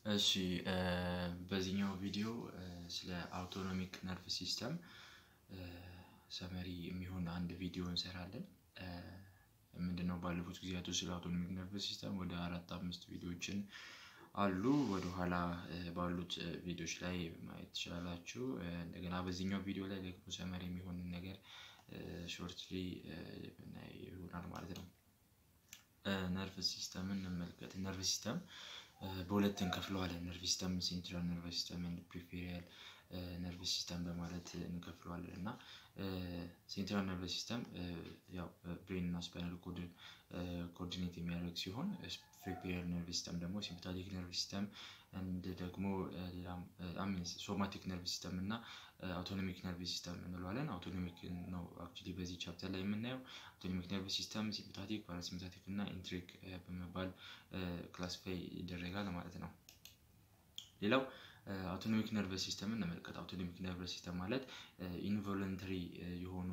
እሺ በዚህኛው ቪዲዮ ስለ አውቶኖሚክ ነርቭ ሲስተም ሰመሪ የሚሆን አንድ ቪዲዮ እንሰራለን። ምንድነው ባለፉት ጊዜያቶች ስለ አውቶኖሚክ ነርቭ ሲስተም ወደ አራት አምስት ቪዲዮዎችን አሉ ወደኋላ ባሉት ቪዲዮዎች ላይ ማየት ትችላላችሁ። እንደገና በዚህኛው ቪዲዮ ላይ ደግሞ ሰመሪ የሚሆን ነገር ሾርትሊ ይሆናል ማለት ነው። ነርቭ ሲስተምን እንመልከት። ነርቭ ሲስተም በሁለት እንከፍለዋለን። ነርቭ ሲስተም ሴንትራል ነርቭ ሲስተም ኤንድ ፕሪፌሪያል ነርቭ ሲስተም በማለት እንከፍለዋለን እና ሴንትራል ነርቭ ሲስተም ያው ብሬን እና ስፓይናል ኮድን ኮኦርዲኔት የሚያደርግ ሲሆን ፕሪፌሪያል ነርቭ ሲስተም ደግሞ ሲምፓቲክ ነርቭ ሲስተም እንድ ደግሞ ሌላም ሶማቲክ ነርቭ ሲስተም እና አውቶኖሚክ ነርቭ ሲስተም እንለዋለን። አውቶኖሚክ ነው አክቹሊ በዚህ ቻፕተር ላይ የምናየው። አውቶኖሚክ ነርቭ ሲስተም ሲምፓቲክ፣ ፓራሲምፓቲክ እና ኢንትሪክ በመባል ክላሲፋይ ይደረጋል ማለት ነው። ሌላው አውቶኖሚክ ነርቭ ሲስተም እንመልከት። አውቶኖሚክ ነርቭ ሲስተም ማለት ኢንቮለንተሪ የሆኑ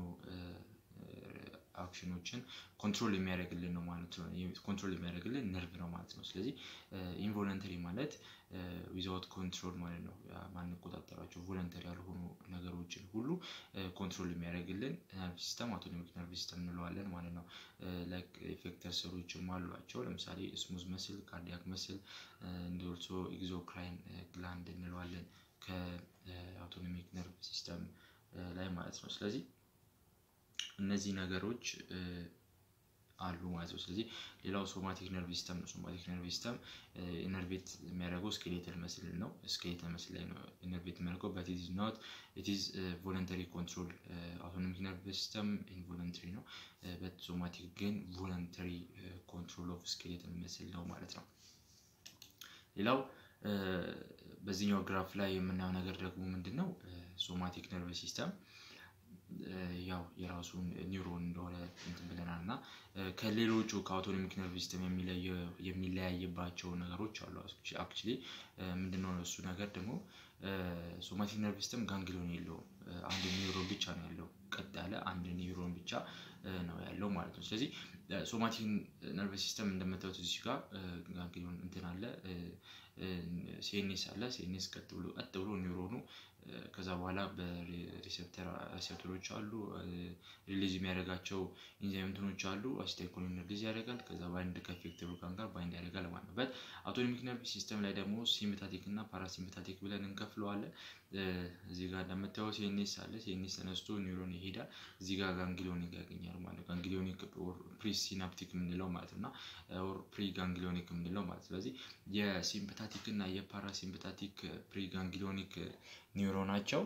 አክሽኖችን ኮንትሮል የሚያደርግልን ነው ማለት ነው። ኮንትሮል የሚያደርግልን ነርቭ ነው ማለት ነው። ስለዚህ ኢንቮለንተሪ ማለት ዊዛውት ኮንትሮል ማለት ነው። ማንቆጣጠራቸው ቮለንተሪ ያልሆኑ ነገሮችን ሁሉ ኮንትሮል የሚያደርግልን ነርቭ ሲስተም አውቶኖሚክ ነርቭ ሲስተም እንለዋለን ማለት ነው። ላይክ ኢፌክተር ሰሎችም አሏቸው። ለምሳሌ ስሙዝ መስል፣ ካርዲያክ መስል እንዲልሶ ኤግዞክራይን ግላንድ እንለዋለን ከአውቶኖሚክ ነርቭ ሲስተም ላይ ማለት ነው። ስለዚህ እነዚህ ነገሮች አሉ ማለት ነው። ስለዚህ ሌላው ሶማቲክ ነርቭ ሲስተም ነው። ሶማቲክ ነርቭ ሲስተም ኢነርቬት የሚያደርገው ስኬሌተል መስል ነው። ስኬሌተል መስል ላይ ነው ኢነርቬት የሚያደርገው በት ኢዝ ኖት ኢት ኢዝ ቮለንተሪ ኮንትሮል። አውቶኖሚክ ነርቭ ሲስተም ኢንቮለንተሪ ነው። በት ሶማቲክ ግን ቮለንተሪ ኮንትሮል ኦፍ ስኬሌተል መስል ነው ማለት ነው። ሌላው በዚህኛው ግራፍ ላይ የምናየው ነገር ደግሞ ምንድን ነው? ሶማቲክ ነርቭ ሲስተም ያው የራሱን ኒውሮን እንደሆነ እንትን ብለናል እና ከሌሎቹ ከአውቶኖሚክ ነርቭ ሲስተም የሚለያይባቸው ነገሮች አሉ። አክቹሊ ምንድነው እሱ ነገር ደግሞ ሶማቲክ ነርቭ ሲስተም ጋንግሊዮን የለውም። አንድ ኒውሮን ብቻ ነው ያለው። ቀጥ ያለ አንድ ኒውሮን ብቻ ነው ያለው ማለት ነው። ስለዚህ ሶማቲክ ነርቭ ሲስተም እንደምታዩት እዚህ ጋር ጋንግሊዮን እንትን አለ ሴኔስ አለ። ሴኔስ ቀጥ ብሎ ቀጥ ብሎ ኒውሮኑ ከዛ በኋላ በሪሴፕተር ሪሴፕተሮች አሉ ሪሊዝ የሚያደርጋቸው ኢንዛይም እንትኖች አሉ። አሲታይኮሊን ሪሊዝ ያደርጋል። ከዛ ባይንድ ከኢፌክተር ኦርጋን ጋር ባይንድ ያደርጋል ማለት ነው። በት አውቶኖሚክ ነርቭ ሲስተም ላይ ደግሞ ሲምፓቲክ እና ፓራሲምፓቲክ ብለን እንከፍለዋለን። እዚህ ጋር እንደምታየው ሴኔስ አለ። ሴኔስ ተነስቶ ኒውሮን ይሄዳል። እዚህ ጋር ጋንግሊዮኒክ ያገኛል ማለት ነው። ጋንግሊዮኒክ ፕሪ ሲናፕቲክ የምንለው ማለት ነው እና ፕሪ ጋንግሊዮኒክ የምንለው ማለት ስለዚህ የሲምፓታቲክ እና የፓራሲምፓታቲክ ፕሪ ጋንግሊዮኒክ ኒውሮናቸው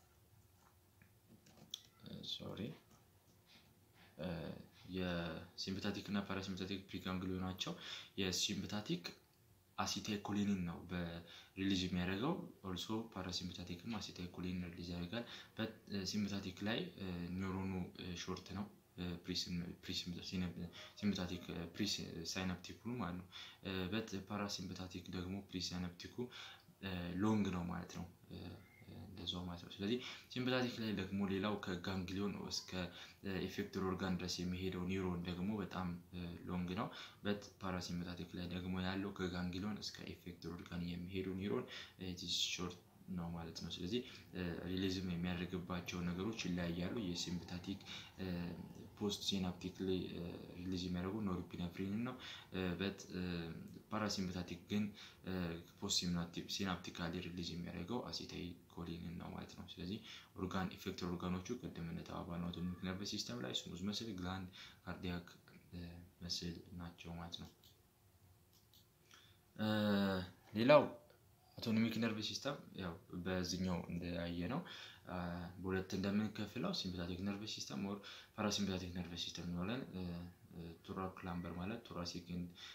ሶሪ የሲምፓታቲክ እና ፓራሲምፓታቲክ ፕሪጋንግሊዮናቸው የሲምፓታቲክ አሲታይኮሊንን ነው በሪሊዝ የሚያደርገው። ኦልሶ ፓራሲምፓታቲክም አሲታይኮሊን ሪሊዝ ያደርጋል። ሲምፓታቲክ ላይ ኒውሮኑ ሾርት ነው። ሲምፓታቲክ ፕሪ ሳይናፕቲኩ ማለት ነው። በት ፓራሲምፓታቲክ ደግሞ ፕሪ ሳይናፕቲኩ ሎንግ ነው ማለት ነው። እንደዛው ማለት ነው። ስለዚህ ሲምፓታቲክ ላይ ደግሞ ሌላው ከጋንግሊዮን እስከ ኢፌክተር ኦርጋን ድረስ የሚሄደው ኒውሮን ደግሞ በጣም ሎንግ ነው። በት ፓራሲምፓታቲክ ላይ ደግሞ ያለው ከጋንግሊዮን እስከ ኢፌክተር ኦርጋን የሚሄደው ኒውሮን ሾርት ነው ማለት ነው። ስለዚህ ሪሊዝም የሚያደርግባቸው ነገሮች ይለያያሉ። የሲምፓታቲክ ፖስት ሲናፕቲክ ላይ ሪሊዝ የሚያደርጉ ኖርፒነፍሪን ነው። በት ፓራሲምፓታቲክ ግን ፖስት ሲናፕቲካሊ ሪሊዝ የሚያደርገው አሲታይኮሊንን ነው ማለት ነው። ስለዚህ ኦርጋን ኢፌክተር ኦርጋኖቹ ቅድም እንደተባባልነው አውቶኖሚክ ነርቭ ሲስተም ላይ ስሙዝ መስል፣ ግላንድ፣ ካርዲያክ መስል ናቸው ማለት ነው። ሌላው አውቶኖሚክ ነርቭ ሲስተም ያው በዚህኛው እንደያየ ነው በሁለት እንደምንከፍለው ሲምፓታቲክ ነርቭ ሲስተም ኦር ፓራሲምፓታቲክ ነርቭ ሲስተም እንለዋለን። ቶራክ ክላምበር ማለት ቶራሲክ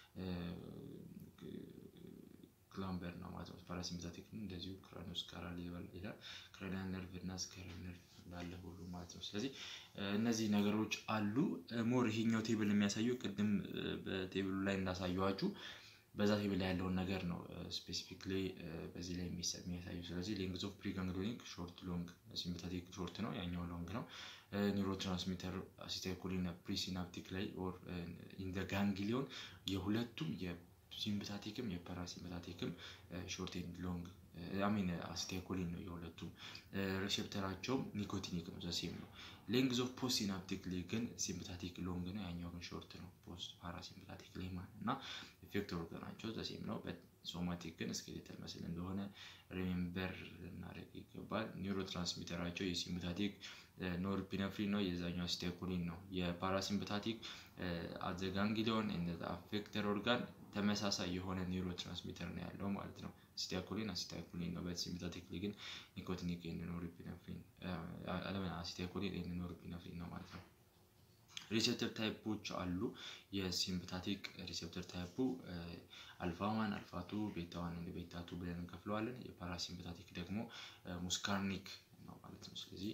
ክላምበር ነው ማለት ነው። ፓራሲምፓታቲክ እንደዚሁ ክራኒዮስ ካራል ይላል። ክራኒያል ነርቭ እና ስካይራል ነርቭ እንዳለ ሁሉ ማለት ነው። ስለዚህ እነዚህ ነገሮች አሉ። ሞር ይሄኛው ቴብል የሚያሳየው ቅድም በቴብሉ ላይ እንዳሳየዋችሁ በዛ ቴብል ላይ ያለውን ነገር ነው ስፔሲፊክሊ በዚህ ላይ የሚያሳዩ። ስለዚህ ሌንግዝ ኦፍ ፕሪጋንግሊዮኒክ ሾርት ሎንግ፣ ሲምፓታቲክ ሾርት ነው፣ ያኛው ሎንግ ነው። ኒውሮ ትራንስሚተር አሲታይኮሊን ፕሪሲናፕቲክ ላይ ኦር ኢን ዘ ጋንግሊዮን የሁለቱም የሲምፕታቲክም የፓራሲምፕታቲክም ሾርት ኤንድ ሎንግ አሚን አሲታይኮሊን ነው የሁለቱም ሪሴፕተራቸው ኒኮቲኒክ ነው ዘሴም ነው ሌንግዝ ኦፍ ፖስት ሲናፕቲክ ግን ሲምፕታቲክ ሎንግ ነው ያኛው ግን ሾርት ነው ፖስት ፓራሲምፕታቲክ ላይ ማለት እና ኢፌክተር ኦርጋናቸው ዘሴም ነው ሶማቲክ ግን ስኬሌተል መስል እንደሆነ ሪሜምበር ልናደርግ ይገባል ኒውሮ ትራንስሚተራቸው የሲምፕታቲክ ኖርፒነፍሪን ነው የዛኛው አሲታይኮሊን ነው የፓራሲምፕታቲክ አዘጋንግሊዮን አፌክተር ኦርጋን ተመሳሳይ የሆነ ኒውሮ ትራንስሚተር ነው ያለው ማለት ነው አሲታይኮሊን አሲታይኮሊን ነው በሲምፕታቲክ ላይ ግን ኒኮቲኒክ ኖርፒነፍሪን አለምን አሲታይኮሊን ኖርፒነፍሪን ነው ማለት ነው ሪሴፕተር ታይፖች አሉ የሲምፕታቲክ ሪሴፕተር ታይፑ አልፋ ዋን አልፋ ቱ ቤታ ዋን እንደ ቤታ ቱ ብለን እንከፍለዋለን የፓራሲምፕታቲክ ደግሞ ሙስካርኒክ ነው ማለት ነው ስለዚህ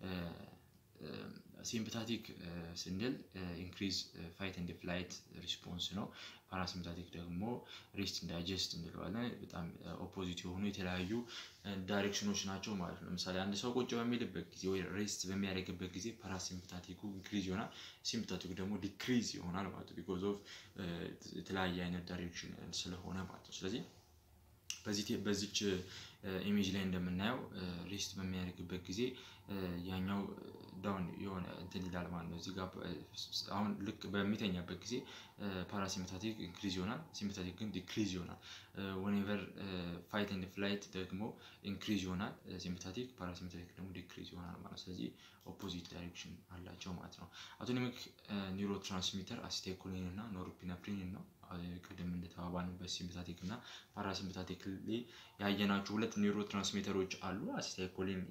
ሲምፕታቲክ ስንል ኢንክሪዝ ፋይት ኤንድ ፍላይት ሪስፖንስ ነው ፓራሲምፕታቲክ ደግሞ ሬስት ዳይጀስት እንለዋለን በጣም ኦፖዚት የሆኑ የተለያዩ ዳይሬክሽኖች ናቸው ማለት ነው ለምሳሌ አንድ ሰው ቁጭ በሚልበት ጊዜ ወይ ሬስት በሚያደርግበት ጊዜ ፓራሲምፕታቲኩ ኢንክሪዝ ይሆናል ሲምፕታቲኩ ደግሞ ዲክሪዝ ይሆናል ማለት ነው ቢኮዝ ኦፍ የተለያየ አይነት ዳይሬክሽን ስለሆነ ማለት ነው ስለዚህ በዚህ በዚች ኢሜጅ ላይ እንደምናየው ሬስት በሚያደርግበት ጊዜ ያኛው ዳውን የሆነ እንትን ይላል ማለት ነው እዚህ ጋር አሁን ልክ በሚተኛበት ጊዜ ፓራሲምፕታቲክ ኢንክሪዝ ይሆናል ሲምፕታቲክ ግን ዲክሪዝ ይሆናል ወኔቨር ፋይት ኤንድ ፍላይት ደግሞ ኢንክሪዝ ይሆናል ሲምፕታቲክ ፓራሲምፕታቲክ ደግሞ ዲክሪዝ ይሆናል ማለት ስለዚህ ኦፖዚት ዳይሬክሽን አላቸው ማለት ነው አውቶኖሚክ ኒውሮ ትራንስሚተር አሲታይኮሊን እና ኖርፒነፍሪን ነው ቅድም እንደተባባንበት ሲምፕታቲክ እና ፓራሲምፕታቲክ ያየናቸው ሁለት ኒውሮ ትራንስሚተሮች አሉ አሲታይኮሊን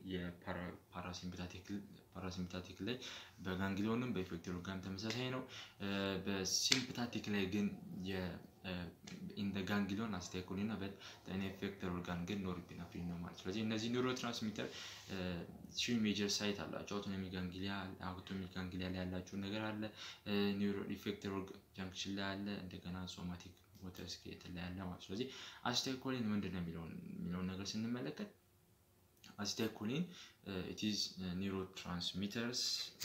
የፓራሲምፕታቲክ ላይ በጋንግሊዮንም በኢፌክተር ኦርጋን ተመሳሳይ ነው በሲምፕታቲክ ላይ ግን ኢን ጋንግሊዮን አሲታይኮሊን እና በኢፌክተር ኦርጋን ግን ኖርፒነፍሪን ነው ማለት ስለዚህ እነዚህ ኒውሮ ትራንስሚተር ሺ ሜጀር ሳይት አላቸው አውቶኖሚ ጋንግሊያ አውቶሚክ ጋንግሊያ ላይ ያላቸው ነገር አለ ኒውሮ ኢፌክተር ጃንክሽን ላይ አለ እንደገና ሶማቲክ ሞተር ስኬሌተን ላይ ያለ ማለት ስለዚህ አሲታይኮሊን ምንድን ነው የሚለውን ነገር ስንመለከት አሲታይኮሊን ኢትዝ ኒውሮ ትራንስሚተርስ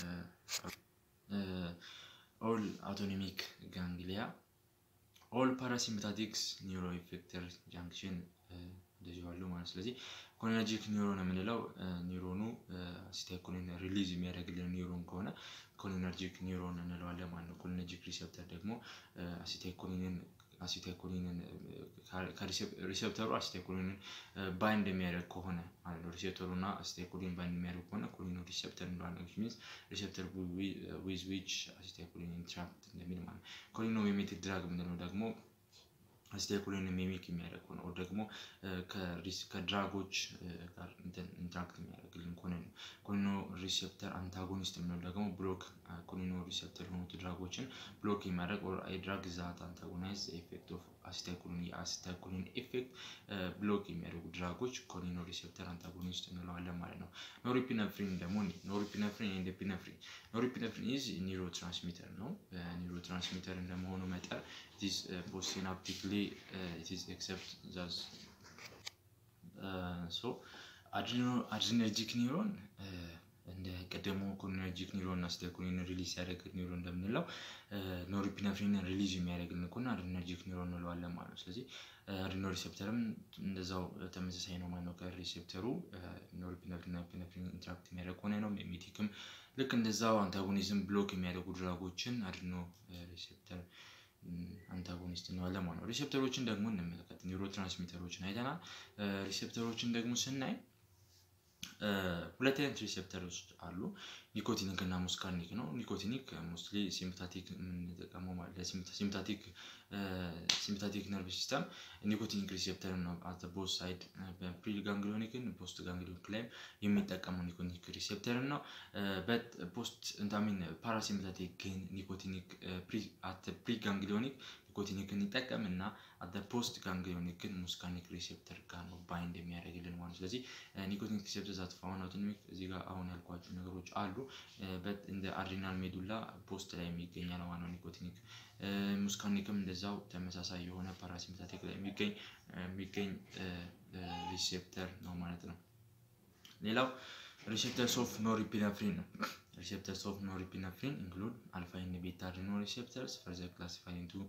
ኦል አውቶኖሚክ ጋንግሊያ ኦል ፓራሲምፓቲክስ ኒውሮ ኢፌክተር ጃንክሽን እንደዚሁ አሉ ማለት ስለዚህ ኮሊነርጂክ ኒውሮን የምንለው ኒውሮኑ አሲታይኮሊን ሪሊዝ የሚያደርግልን ኒውሮን ከሆነ ኮሊነርጂክ ኒውሮን እንለዋለን ማለት ነው ኮሊነርጂክ ሪሴፕተር ደግሞ አሲታይኮሊንን አሲታይኮሊንን ሪሴፕተሩ አሲታይኮሊንን ባይንድ የሚያደርግ ከሆነ ማለት ነው ሪሴፕተሩ እና አሲታይኮሊን ባይንድ የሚያደርግ ከሆነ ኮሊኖ ሪሴፕተር እንለዋለን ሚንስ ሪሴፕተር ዊዝ ዊች አሲታይኮሊን ኢንትራክት እንደሚል ማለት ነው ኮሊኖ ሚሜቲክ ድራግ የምንለው ደግሞ አሲታይኮሊን ሚሚክ የሚያደርግ ሆነ ደግሞ ከድራጎች ጋር ኢንትራክት የሚያደርግልን ከሆነ ነው ኮሊኖ ሪሴፕተር አንታጎኒስት የምንለው ደግሞ ብሎክ ኮሊኖ ሪሴፕተር የሆኑት ድራጎችን ብሎክ የሚያደርግ ኦር ድራግ ዛት አንታጎናይዝ ኤፌክት ኦፍ አሲታይኮሊን የአሲታይኮሊን ኤፌክት ብሎክ የሚያደርጉ ድራጎች ኮሊኖ ሪሴፕተር አንታጎኒስት እንለዋለን ማለት ነው ኖሪፒነፍሪን ደግሞ ኖሪፒነፍሪን ኤንድ ፒነፍሪን ኖሪፒነፍሪን ኢዝ ኒውሮ ትራንስሚተር ነው ኒውሮ ትራንስሚተር እንደመሆኑ መጠን ኢትስ ፖስሲናፕቲክሊ ኢትስ ኤክሰፕት ዛዝ ሶ አድሪነርጂክ ኒውሮን እንደ ቀደሞ ኮሊነርጂክ ኒውሮን እና አሲታይኮሊን ሪሊዝ ያደርግ ኒውሮን እንደምንለው ኖሪፒነፍሪን ሪሊዝ የሚያደርግልን ከሆነ አድሪነርጂክ ኒውሮን እንለዋለን ማለት ነው ስለዚህ አድሪኖ ሪሴፕተርም እንደዛው ተመሳሳይ ነው ማለት ነው ከሪሴፕተሩ ኖሪፒነፍሪን ፒነፍሪን ኢንትራክት የሚያደርግ ከሆነ ነው ሜሜቲክም ልክ እንደዛው አንታጎኒዝም ብሎክ የሚያደርጉ ድራጎችን አድሪኖ ሪሴፕተር አንታጎኒስት እንለዋለን ማለት ነው ሪሴፕተሮችን ደግሞ እንመለከት ኒውሮ ትራንስሚተሮችን አይተናል ሪሴፕተሮችን ደግሞ ስናይ ሁለት አይነት ሪሴፕተሮች አሉ ኒኮቲኒክ እና ሙስካርኒክ ነው ኒኮቲኒክ ሞስትሊ ሲምፕታቲክ የምንጠቀመው ሲምፕታቲክ ሲምፕታቲክ ነርቭ ሲስተም ኒኮቲኒክ ሪሴፕተር ነው አት ቦት ሳይድ በፕሪ ጋንግሊዮኒክን ፖስት ጋንግሊዮኒክ ላይም የሚጠቀመው ኒኮቲኒክ ሪሴፕተር ነው በት ፖስት እንታሚን ፓራሲምፕታቲክ ግን ኒኮቲኒክ አት ፕሪ ጋንግሊዮኒክ ኒኮቲኒክን ይጠቀም እና አደ ፖስት ጋንግሊዮኒክ ግን ሙስካኒክ ሪሴፕተር ጋር ነው ባይንድ የሚያደርግልን ማለት ስለዚህ ኒኮቲኒክ ሪሴፕተር ዛት ፋውን አውቶኖሚክ እዚህ ጋር አሁን ያልኳቸው ነገሮች አሉ እንደ አድሪናል ሜዱላ ፖስት ላይ የሚገኝ ነው ዋናው ኒኮቲኒክ ሙስካኒክም እንደዛው ተመሳሳይ የሆነ ፓራሲምፓቲክ ላይ የሚገኝ የሚገኝ ሪሴፕተር ነው ማለት ነው ሌላው ሪሴፕተርስ ኦፍ ኖሪፒነፍሪን ነው receptors of norepinephrine include alpha and beta adrenal receptors further classified into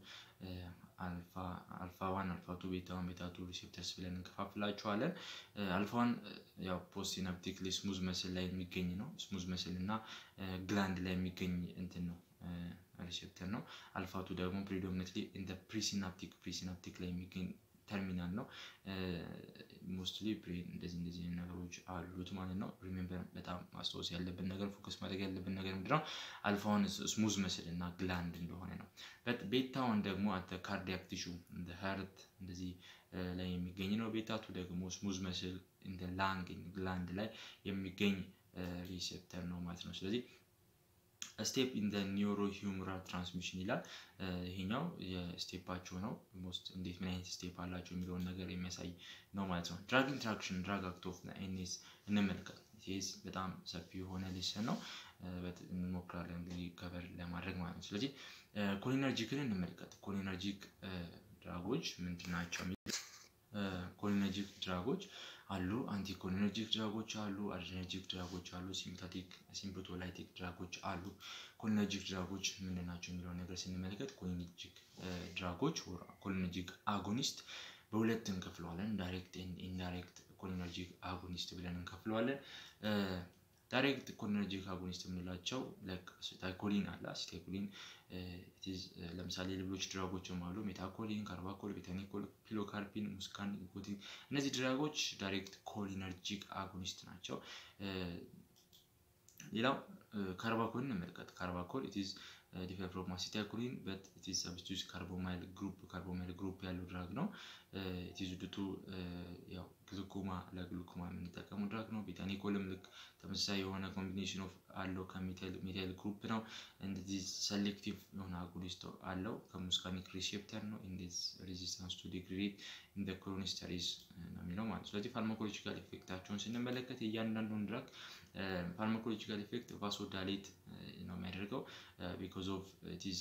አልፋ ዋን አልፋ ቱ ቤታ ዋን ቤታ ቱ ሪሴፕተርስ ብለን እንከፋፍላቸዋለን። አልፋ ዋን ያው ፖስት ሲናፕቲክሊ ስሙዝ መስል ላይ የሚገኝ ነው። ስሙዝ መስል እና ግላንድ ላይ የሚገኝ እንትን ነው ሪሴፕተር ነው። አልፋቱ ደግሞ ፕሪዶሚነትሊ ኢን ፕሪሲናፕቲክ ፕሪሲናፕቲክ ላይ የሚገኝ ተርሚናል ነው። ሞስትሊ እንደዚህ እንደዚህ ነገሮች አሉት ማለት ነው። ሪሜምበር በጣም ማስታወስ ያለብን ነገር ፎከስ ማድረግ ያለብን ነገር ምንድነው? አልፋውን ስሙዝ መስል እና ግላንድ እንደሆነ ነው። ቤታውን ደግሞ አተ ካርዲያክ ቲሹ እንደ ሀርት እንደዚህ ላይ የሚገኝ ነው። ቤታቱ ደግሞ ስሙዝ መስል እንደ ላንግ ግላንድ ላይ የሚገኝ ሪሴፕተር ነው ማለት ነው። ስለዚህ ስቴፕ ኢን ኒውሮ ሂውመራል ትራንስሚሽን ይላል። ይሄኛው የስቴፓቸው ነው። ሞስት እንዴት ምን አይነት ስቴፕ አላቸው የሚለውን ነገር የሚያሳይ ነው ማለት ነው። ድራግ ኢንትራክሽን ድራግ አክት ኦፍ ኤንኤስ እንመልከት። ይህ በጣም ሰፊ የሆነ ሊስን ነው። እንሞክራለን እንግዲህ ከበር ለማድረግ ማለት ነው። ስለዚህ ኮሊነርጂክን እንመልከት። ኮሊነርጂክ ድራጎች ምንድን ናቸው? ኮሊነርጂክ ድራጎች አሉ። አንቲኮሊነርጂክ ድራጎች አሉ። አድሬነርጂክ ድራጎች አሉ። ሲምፓቲክ ሲምፕቶላይቲክ ድራጎች አሉ። ኮሊነርጂክ ድራጎች ምንድን ናቸው የሚለውን ነገር ስንመለከት ኮሊነርጂክ ድራጎች ኮሊነርጂክ አጎኒስት በሁለት እንከፍለዋለን። ዳይሬክት ኢንዳይሬክት ኮሊነርጂክ አጎኒስት ብለን እንከፍለዋለን። ዳይሬክት ኮሊነርጂክ አጎኒስት የምንላቸው አሲታይኮሊን አለ። አሲታይኮሊን ለምሳሌ ሌሎች ድራጎችም አሉ። ሜታኮሊን፣ ካርባኮል፣ ቤታኒኮል፣ ፒሎካርፒን፣ ሙስካን፣ ኒኮቲን እነዚህ ድራጎች ዳይሬክት ኮሊነርጂክ አጎኒስት ናቸው። ሌላው ካርባኮልን እንመልከት። ካርባኮል ኢትዝ ዲፈር ፍሮም አሲታይኮሊን በት ኢትዝ ሰብስቲዩስ ካርቦማይል ግሩፕ ካርቦማይል ግሩፕ ያለው ድራግ ነው። ኢትዝ ዱቱ ያው ግሉኮማ ለግሉኮማ የምንጠቀመው ድራግ ነው። ቤታኒኮልም ልክ ተመሳሳይ የሆነ ኮምቢኔሽን ኦፍ አለው ከሜታይል ግሩፕ ነው። እንደዚህ ሰሌክቲቭ የሆነ አጎኒስት አለው ከሙስካኒክ ሪሴፕተር ነው። ኢንዲዝ ሬዚስታንስ ቱ ዲግሬድ ኢን ክሮኒስተሪዝ ነው የሚለው ማለት ነው። ስለዚህ ፋርማኮሎጂካል ኢፌክታቸውን ስንመለከት እያንዳንዱን ድራግ ፋርማኮሎጂካል ኢፌክት ቫሶዳሌት ነው የሚያደርገው ቢኮዝ ኦፍ ኢትዝ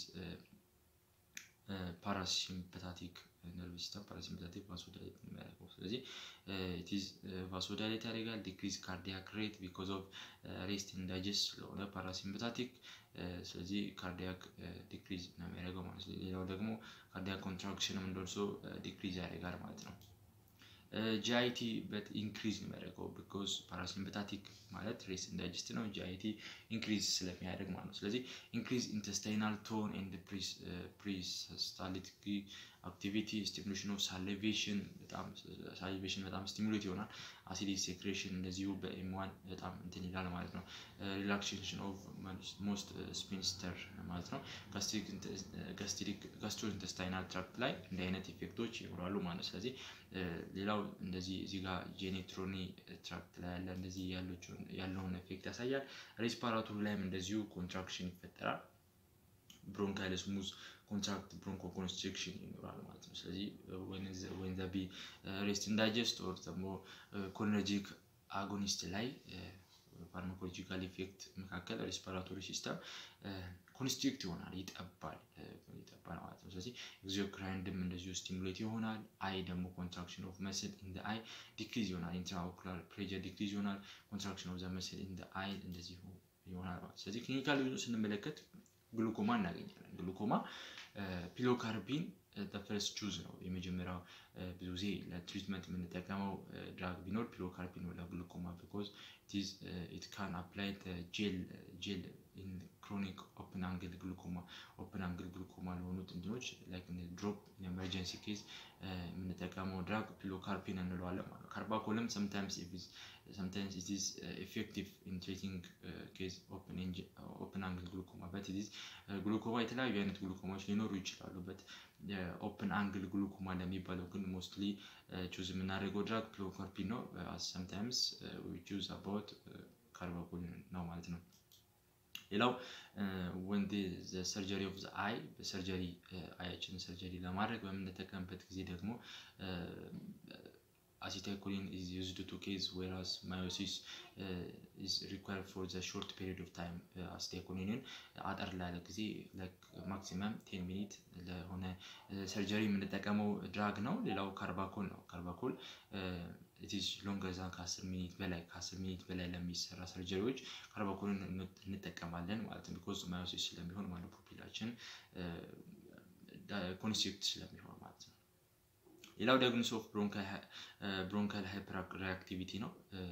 ፓራሲምፐታቲክ ነርቭ ሲስተም ፓራሲምፐታቲክ ቫሶዳሌት ነው የሚያደርገው። ስለዚህ ኢትዝ ቫሶዳሌት ያደርጋል። ዲክሪዝ ካርዲያክ ሬት ቢኮዝ ኦፍ ሬስት ኢን ዳይጀስት ስለሆነ ፓራሲምፐታቲክ ስለዚህ ካርዲያክ ዲክሪዝ ነው የሚያደርገው ማለት ነው። ሌላው ደግሞ ካርዲያክ ኮንትራክሽንም እንደርሶ ዲክሪዝ ያደርጋል ማለት ነው። ጂአይቲ በት ኢንክሪዝ ነው የሚያደርገው ቢኮዝ ፓራሲምፐታቲክ ማለት ሬስ ኢንዳይጀስት ነው። ጂአይቲ ኢንክሪዝ ስለሚያደርግ ማለት ነው። ስለዚህ ኢንክሪዝ ኢንተስታይናል ቶን ኤንድ ፕሪስታሊቲክ አክቲቪቲ ስቲሙሌሽን ኦፍ ሳሊቬሽን በጣም ሳሊቬሽን በጣም ስቲሙሌት ይሆናል። አሲዲክ ሴክሬሽን እንደዚሁ በኤምዋን በጣም እንትን ይላል ማለት ነው። ሪላክሴሽን ኦፍ ሞስት ስፒንስተር ማለት ነው። ጋስትሮ ኢንተስታይናል ትራክት ላይ እንዲህ አይነት ኢፌክቶች ይኖራሉ ማለት ነው። ስለዚህ ሌላው እንደዚህ እዚህ ጋር ጄኔትሮኒ ትራክት ላይ ያለ እንደዚህ ያለውን ኢፌክት ያሳያል። ሬስፓራቶሪ ላይም እንደዚሁ ኮንትራክሽን ይፈጠራል። ብሮንካይል ስሙዝ ኮንትራክት ብሮንኮ ኮንስትሪክሽን ይኖራል ማለት ነው። ስለዚህ ወይን ዘ ቢ ሬስት ኢንዳይጀስት ኦር ደግሞ ኮሊነርጂክ አጎኒስት ላይ ፋርማኮሎጂካል ኢፌክት መካከል ሬስፓራቶሪ ሲስተም ኮንስትሪክት ይሆናል፣ ይጠባል ይጠባል ማለት ነው። ስለዚህ ኤግዞክራይንድም እንደዚሁ ስቲሙሌት ይሆናል። አይ ደግሞ ኮንትራክሽን ኦፍ መስል ኢን አይ ዲክሪዝ ይሆናል። ኢንትራኦኩላር ፕሬጀር ዲክሪዝ ይሆናል። ኮንትራክሽን ኦፍ ዘ መስል ኢን አይ እንደዚሁ ይሆናል ማለት ስለዚህ ክሊኒካል ዩዙ ስንመለከት ግሉኮማ እናገኛለን። ግሉኮማ ፒሎካርፒን ፈርስት ቹዝ ነው የመጀመሪያው ብዙ ጊዜ ለትሪትመንት የምንጠቀመው ድራግ ቢኖር ፒሎካርፒን ነው ለግሉኮማ ቢኮዝ ኢት ካን አፕላይ ጄል ጄል ኢን ክሮኒክ ኦፕን አንግል ግሉኮማ ኦፕን አንግል ግሉኮማ ለሆኑት እንትኖች ላይክ ድሮፕ ኤመርጀንሲ ኬዝ የምንጠቀመው ድራግ ፒሎካርፒን እንለዋለን ማለት ነው። ካርባኮልም ሰምታይምስ sometimes it is uh, effective in treating uh, case open, open angle glaucoma but it is ግሉኮማ የተለያዩ አይነት ግሉኮማዎች ሊኖሩ ይችላሉ በት ኦፕን አንግል ግሉኮማ ለሚባለው ግን ሞስትሊ ቹዝ የምናደርገው ድራግ ፒሎካርፒን ነው ሰምታይምስ ቹዝ አባውት ካርባኮል ነው ማለት ነው ሌላው ወንድ ሰርጀሪ ኦፍ አይ በሰርጀሪ አያችን ሰርጀሪ ለማድረግ በምንጠቀምበት ጊዜ ደግሞ acetylcholine is used to case whereas meiosis uh, is required for the short period of time acetylcholineን አጠር ላለ ጊዜ ማክሲመም ቴን ሚኒት ለሆነ ሰርጀሪ የምንጠቀመው ድራግ ነው። ሌላው ካርባኮል ነው። ካርባኮል ኢትዝ ሎንገር ዛን ከአስር ሚኒት በላይ ከአስር ሚኒት በላይ ለሚሰራ ሰርጀሪዎች ካርባኮልን እንጠቀማለን ማለት ነው። ቢኮዝ ማዮሲስ ስለሚሆን ማለት ፖፒላችን ኮንሴፕት ስለሚሆን ማለት ነው። ሌላው ዳያግኖስ ኦፍ ብሮንካል ሃይፐር ሪአክቲቪቲ ነው።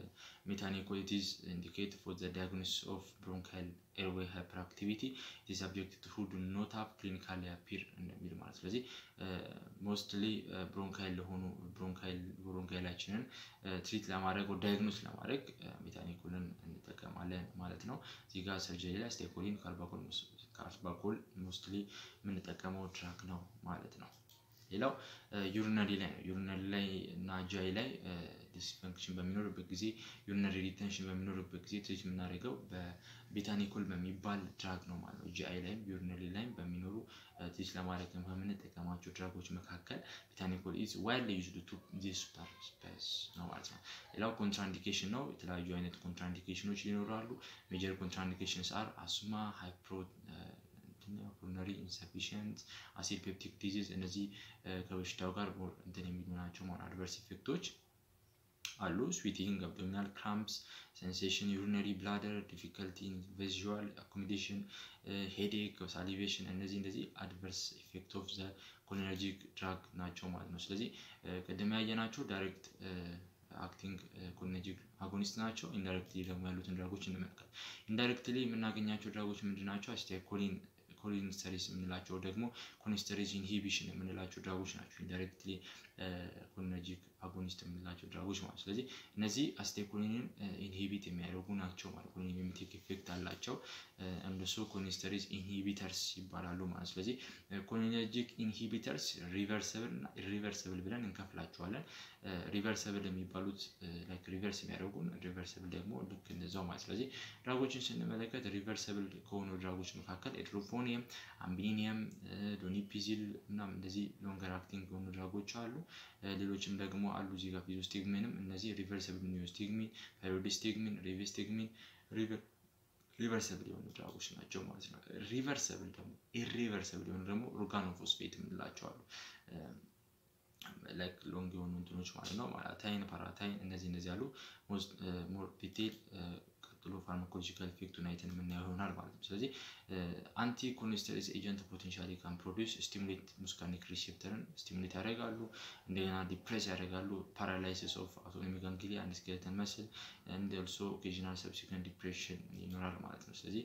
ሜታኒኮሊቲስ ኢንዲኬት ፎር ዘ ዳያግኖስ ኦፍ ብሮንካል ኤርዌይ ሃይፐር አክቲቪቲ ኢዝ ሰብጀክት ሁ ዱ ኖት ሃቭ ክሊኒካሊ አፒር እንደሚል ማለት ስለዚህ ሞስትሊ ብሮንካይል ለሆኑ ብሮንካይላችንን ትሪት ለማድረግ ዳያግኖስ ለማድረግ ሜታኒኮልን እንጠቀማለን ማለት ነው። እዚህ ጋር ሰርጀሪ ላይ ስቴኮሊን ካልባኮል ሞስትሊ የምንጠቀመው ድራግ ነው ማለት ነው። ሌላው ዩሪነሪ ላይ ነው። ዩሪነሪ ላይ እና ጃይ ላይ ዲስፈንክሽን በሚኖርበት ጊዜ ዩሪነሪ ሪቴንሽን በሚኖርበት ጊዜ ትሪት የምናደርገው በቤታኒኮል በሚባል ድራግ ነው ማለት ነው። ጂአይ ላይም ዩሪነሪ ላይም በሚኖሩ ትሪት ለማድረግ ከምንጠቀማቸው ድራጎች መካከል ቤታኒኮል ኢዝ ዋይድሊ ዩዝድ ቱ ዲስ ፐርፐስ ነው ማለት ነው። ሌላው ኮንትራኢንዲኬሽን ነው። የተለያዩ አይነት ኮንትራኢንዲኬሽኖች ይኖራሉ። ሜጀር ኮንትራኢንዲኬሽንስ አር አስማ ሃይፕሮ ፑልሞናሪ ኢንሰፊሽንት አሲድ ፔፕቲክ ዲዚዝ እነዚህ ከበሽታው ጋር እንትን የሚሉ ናቸው ማለት አድቨርስ ኢፌክቶች አሉ። ስዊቲንግ፣ አብዶሚናል ክራምፕስ፣ ሴንሴሽን፣ ዩሪነሪ ብላደር፣ ዲፊከልቲ ቪዥዋል አኮሞዴሽን፣ ሄዴክ፣ ሳሊቬሽን እነዚህ እንደዚህ አድቨርስ ኢፌክት ኦፍ ዘ ኮሊነርጂክ ድራግ ናቸው ማለት ነው። ስለዚህ ቅድም ያየናቸው ዳይሬክት አክቲንግ ኮሊነርጂክ አጎኒስት ናቸው። ኢንዳይሬክትሊ ደግሞ ያሉትን ድራጎች እንመልከት። ኢንዳይሬክትሊ የምናገኛቸው ድራጎች ምንድን ናቸው? አሲታይኮሊን ኮሊንስተሪስ የምንላቸው ደግሞ ኮሊንስተሪስ ኢንሂቢሽን የምንላቸው ድራጎች ናቸው። ኢንዳይሬክትሊ ኮሊነርጂክ አጎኒስት የምንላቸው ድራጎች ማለት ስለዚህ እነዚህ አሲታይኮሊንን ኢንሂቢት የሚያደርጉ ናቸው ማለት ኮሊን የሚቲክ ኢፌክት አላቸው። እንደሱ ኮሊንስተሪስ ኢንሂቢተርስ ይባላሉ ማለት ስለዚህ ኮሊነርጂክ ኢንሂቢተርስ ሪቨርሰብል እና ኢሪቨርሰብል ብለን እንከፍላቸዋለን። ሪቨርሰብል የሚባሉት ላይክ ሪቨርስ የሚያደርጉን ሪቨርሰብል ደግሞ ልክ እንደዛው ማለት ስለዚህ ድራጎችን ስንመለከት ሪቨርሰብል ከሆኑ ድራጎች መካከል ኤትሮፎኒየም፣ አምቢኒየም፣ ዶኒፒዚል እና እንደዚህ ሎንገር አክቲንግ የሆኑ ድራጎች አሉ። ሌሎችም ደግሞ አሉ እዚህ ጋር ፊዞስቲግሚንም እነዚህ ሪቨርሰብል ኒዮስቲግሚን፣ ፓይሮዲስቲግሚን፣ ሪቬስቲግሚን ሪቨርሰብል የሆኑ ድራጎች ናቸው ማለት ነው። ሪቨርሰብል ደግሞ ኢሪቨርሰብል የሆኑ ደግሞ ኦርጋኖፎስፌት የምንላቸው አሉ። ላይክ ሎንግ የሆኑ እንትኖች ማለት ነው። ታይን፣ ፓራታይን እነዚህ እነዚህ ያሉ ሞር ዲቴል ቀጥሎ ፋርማኮሎጂካል ኢፌክቱን አይተን የምናየው ይሆናል ማለት ነው። ስለዚህ አንቲ ኮሊንስተሬዝ ኤጀንት ፖቴንሻሊ ካን ፕሮዲውስ ስቲሙሌት ሙስካኒክ ሪሴፕተርን ስቲሙሌት ያደርጋሉ። እንደገና ዲፕሬስ ያደርጋሉ። ፓራላይሲስ ኦፍ አውቶኖሚክ ጋንግሊያ አንድ ስኬለተን መስል እንደ ኦልሶ ኦኬዥናል ሰብሲኩዌንት ዲፕሬሽን ይኖራል ማለት ነው። ስለዚህ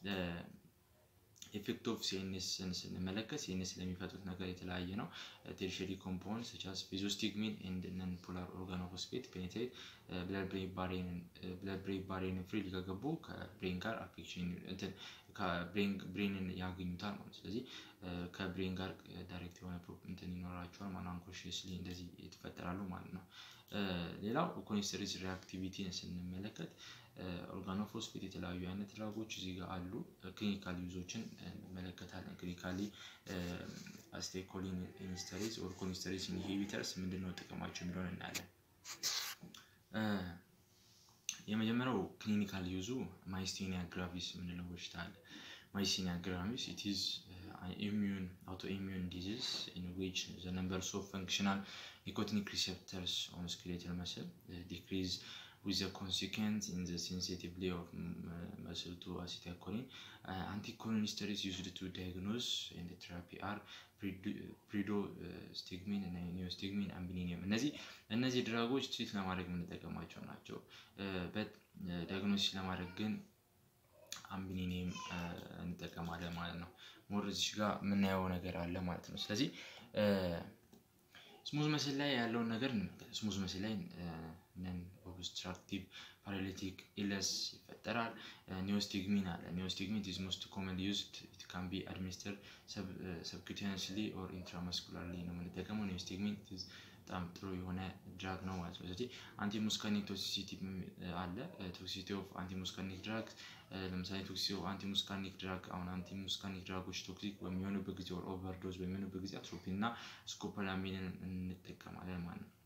ኢፌክት ኦፍ ሲኤንኤስን ስንመለከት ሲኤንኤስ ለሚፈጥሩት ነገር የተለያየ ነው። ቴርሸሪ ኮምፓውንድ ሰቻስ ፊዞስቲግሚን ኤንድ ነን ፖላር ኦርጋኖፎስፌት ፔኔትሬት ብለድ ብሬን ባሪየርን ፍሪሊ ከገቡ ከብሬን ጋር አፌክሽን እንትን ብሬንን ያገኙታል ማለት ስለዚህ ከብሬን ጋር ዳይሬክት የሆነ እንትን ይኖራቸዋል ማለት አንኮንሽስሊ እንደዚህ ይፈጠራሉ ማለት ነው። ሌላው ኮሊንስተሬዝ ሪአክቲቪቲን ስንመለከት ኦርጋኖፎስፌት የተለያዩ አይነት ድራጎች እዚህ ጋር አሉ። ክሊኒካል ዩዞችን እንመለከታለን። ክሊኒካሊ አስቴኮሊንስተሬዝ ኦር ኮሊንስተሬዝ ኢንሂቢተርስ ምንድን ነው ጥቅማቸው የሚለውን እናያለን። የመጀመሪያው ክሊኒካል ዩዙ ማይስቴኒያ ግራቪስ የምንለው በሽታ አለ። ማይስቴኒያ ግራቪስ ኢት ኢዝ ኢሚዩን አውቶ ኢሚዩን ዲዚዝ ኢን ዊች ዘ ነምበርስ ኦፍ ፈንክሽናል ኒኮቲኒክ ሪሴፕተርስ ኦን ስኬሌተል መስል ዲክሪዝ with the consequence in the sensitivity of muscle to acetylcholine. Uh, anticholinesterase used to diagnose and therapy are ፕሪዶስቲግሚን እና ኒዮስቲግሚን አምቢኒኒየም እነዚህ እነዚህ ድራጎች ትሪት ለማድረግ የምንጠቀማቸው ናቸው። ዳያግኖሲስ ለማድረግ ግን አምቢኒኒየም እንጠቀማለን ማለት ነው። ሞር እዚህ ጋር የምናየው ነገር አለ ማለት ነው። ስለዚህ ስሙዝ መስል ላይ ያለውን ነገር እንመልከት። ስሙዝ መስል ላይ ነን ኦብስትራክቲቭ ፓራሊቲክ ኢለስ ይፈጠራል። ኒዮስቲግሚን አለ። ኒዮስቲግሚን ኢዝ ሞስት ኮመን ዩዝድ ኢት ካን ቢ አድሚኒስተር ሰብኩቴንስሊ ኦር ኢንትራማስኩላርሊ ነው የምንጠቀመው። ኒዮስቲግሚን በጣም ጥሩ የሆነ ድራግ ነው ማለት ነው። ስለዚህ አንቲሙስካኒክ ቶክሲሲቲ አለ። ቶክሲሲቲ ኦፍ አንቲሙስካኒክ ድራግ ለምሳሌ ቶክሲሲቲ ኦፍ አንቲሙስካኒክ ድራግ አሁን አንቲሙስካኒክ ድራጎች ቶክሲክ በሚሆኑበት ጊዜ ኦር ኦቨርዶዝ በሚሆኑበት ጊዜ አትሮፒን እና ስኮፖላሚንን እንጠቀማለን ማለት ነው።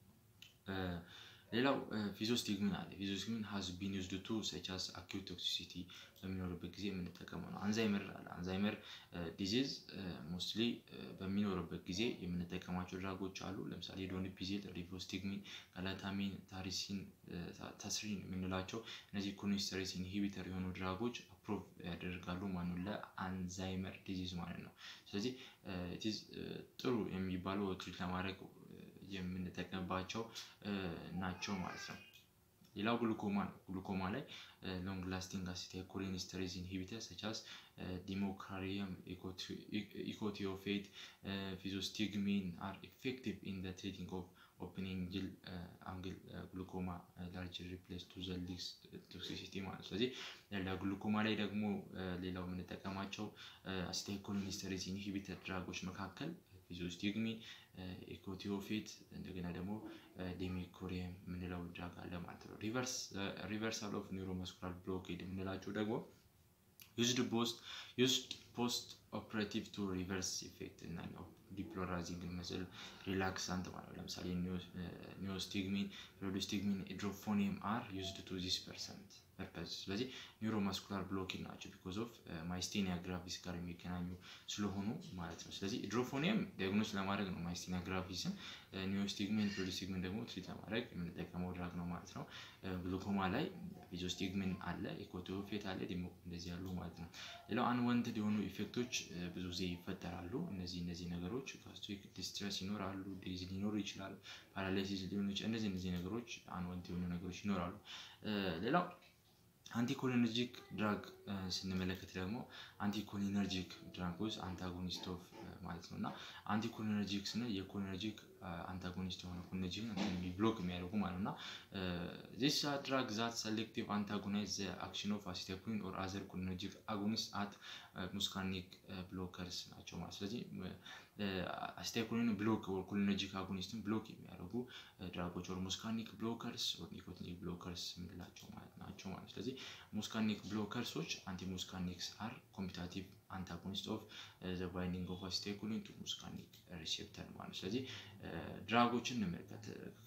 ሌላው ፊዞስቲግሚን አለ። ፊዞስቲግሚን ሀዝ ቢን ዩዝድ ቱ ሰቻስ አኪዩት ቶክሲሲቲ በሚኖርበት ጊዜ የምንጠቀመው ነው። አንዛይመር አለ። አንዛይመር ዲዚዝ ሞስትሊ በሚኖርበት ጊዜ የምንጠቀማቸው ድራጎች አሉ። ለምሳሌ ዶኒፒዚል፣ ሪቮስቲግሚን፣ ጋላታሚን፣ ታሪሲን፣ ታስሪን የምንላቸው እነዚህ ኮሊንስተሬዝ ኢንሂቢተር የሆኑ ድራጎች ፕሮቭ ያደርጋሉ ማለት ነው ለአልዛይመር ዲዚዝ ማለት ነው። ስለዚህ ጥሩ የሚባሉ ትሪት ለማድረግ የምንጠቀምባቸው ናቸው ማለት ነው። ሌላው ግሉኮማ ነው። ግሉኮማ ላይ ሎንግ ላስቲንግ አሲታይኮሊን ስተሬዝ ኢንሂቢተር ሰቻስ ዲሞክራሪየም ኢኮቲዮፌት ፊዞስቲግሚን አር ኢፌክቲቭ ኢን ዘ ትሪቲንግ ኦፍ ኦፕኒንግ አንግል ግሉኮማ ላርጅ ሪፕሌስ ቱ ዘ ሊስ ቶክሲሲቲ ማለት ስለዚህ ለግሉኮማ ላይ ደግሞ ሌላው የምንጠቀማቸው አሲታይኮሊን ስተሬዝ ኢንሂቢተር ድራጎች መካከል ፊዞስቲግሚን ኢኮቲዮፌት እንደገና ደግሞ ዴሚኮሪየም የምንለው ድራግ አለ ማለት ነው። ሪቨርሳል ኦፍ ኒውሮመስኩላር ብሎኬድ የምንላቸው ደግሞ ዩዝድ ፖስት ዩዝድ ፖስት ኦፕሬቲቭ ቱ ሪቨርስ ኢፌክት እና ዲፕሎራዚንግ መስል ሪላክሳንት ማለት ነው። ለምሳሌ ኒዮስቲግሚን፣ ፕሮዲስቲግሚን፣ ኢድሮፎኒየም አር ዩዝድ ቱ ዚስ ፐርሰንት ፐርፐዝ ስለዚህ ኒውሮማስኩላር ብሎኬድ ናቸው ቢኮዝ ኦፍ ማይስቴኒያ ግራቪስ ጋር የሚገናኙ ስለሆኑ ማለት ነው። ስለዚህ ኢድሮፎኒየም ዲያግኖስ ለማድረግ ነው ማይስቴኒያ ግራቪስን፣ ኒዮስቲግሚን ፕሮዲስቲግሚን ደግሞ ትሪት ለማድረግ የምንጠቀመው ድራግ ነው ማለት ነው። ግሉኮማ ላይ ፊዞስቲግሚን አለ፣ ኢኮቲዮፌት አለ፣ እንደዚህ ያሉ ማለት ነው። ሌላው አንወንትድ የሆኑ ኢፌክቶች ብዙ ጊዜ ይፈጠራሉ። እነዚህ እነዚህ ነገሮች ጋስትሪክ ዲስትረስ ይኖራሉ፣ ዴዝ ሊኖሩ ይችላል፣ ፓራላይሲስ ሊሆኑ ይችላል። እነዚህ እነዚህ ነገሮች አንወንት የሆኑ ነገሮች ይኖራሉ። ሌላው አንቲኮሊነርጂክ ድራግ ስንመለከት ደግሞ አንቲኮሊነርጂክ ድራጎች አንታጎኒስት ኦፍ ማለት ነው እና አንቲኮሊነርጂክ ስንል የኮሊነርጂክ አንታጎኒስት የሆነ ኮሊነርጂክ ብሎክ የሚያደርጉ ማለት ነው እና ዚስ ድራግ ዛት ሰሌክቲቭ አንታጎናይዝ ዘ አክሽን ኦፍ አሲታይኮሊን ኦር አዘር ኮሊነርጂክ አጎኒስት አት ሙስካኒክ ብሎከርስ ናቸው ማለት ስለዚህ አሲታይኮሊን ብሎክ ኦር ኮሊነርጂክ አጎኒስትን ብሎክ የሚያደርጉ ድራጎች ኦር ሙስካኒክ ብሎከርስ ኦር ኒኮቲኒክ ብሎከርስ የምንላቸው ማለት ናቸው ማለት ስለዚህ ሙስካኒክ ብሎከርሶች አንቲ ሙስካኒክስ አር ኮምፒታቲቭ አንታጎኒስት ኦፍ ዘ ባይንዲንግ ኦፍ አሲታይኮሊን ቱ ሙስካኒክ ሪሴፕተር ማለት ስለዚህ ድራጎችን እንመልከት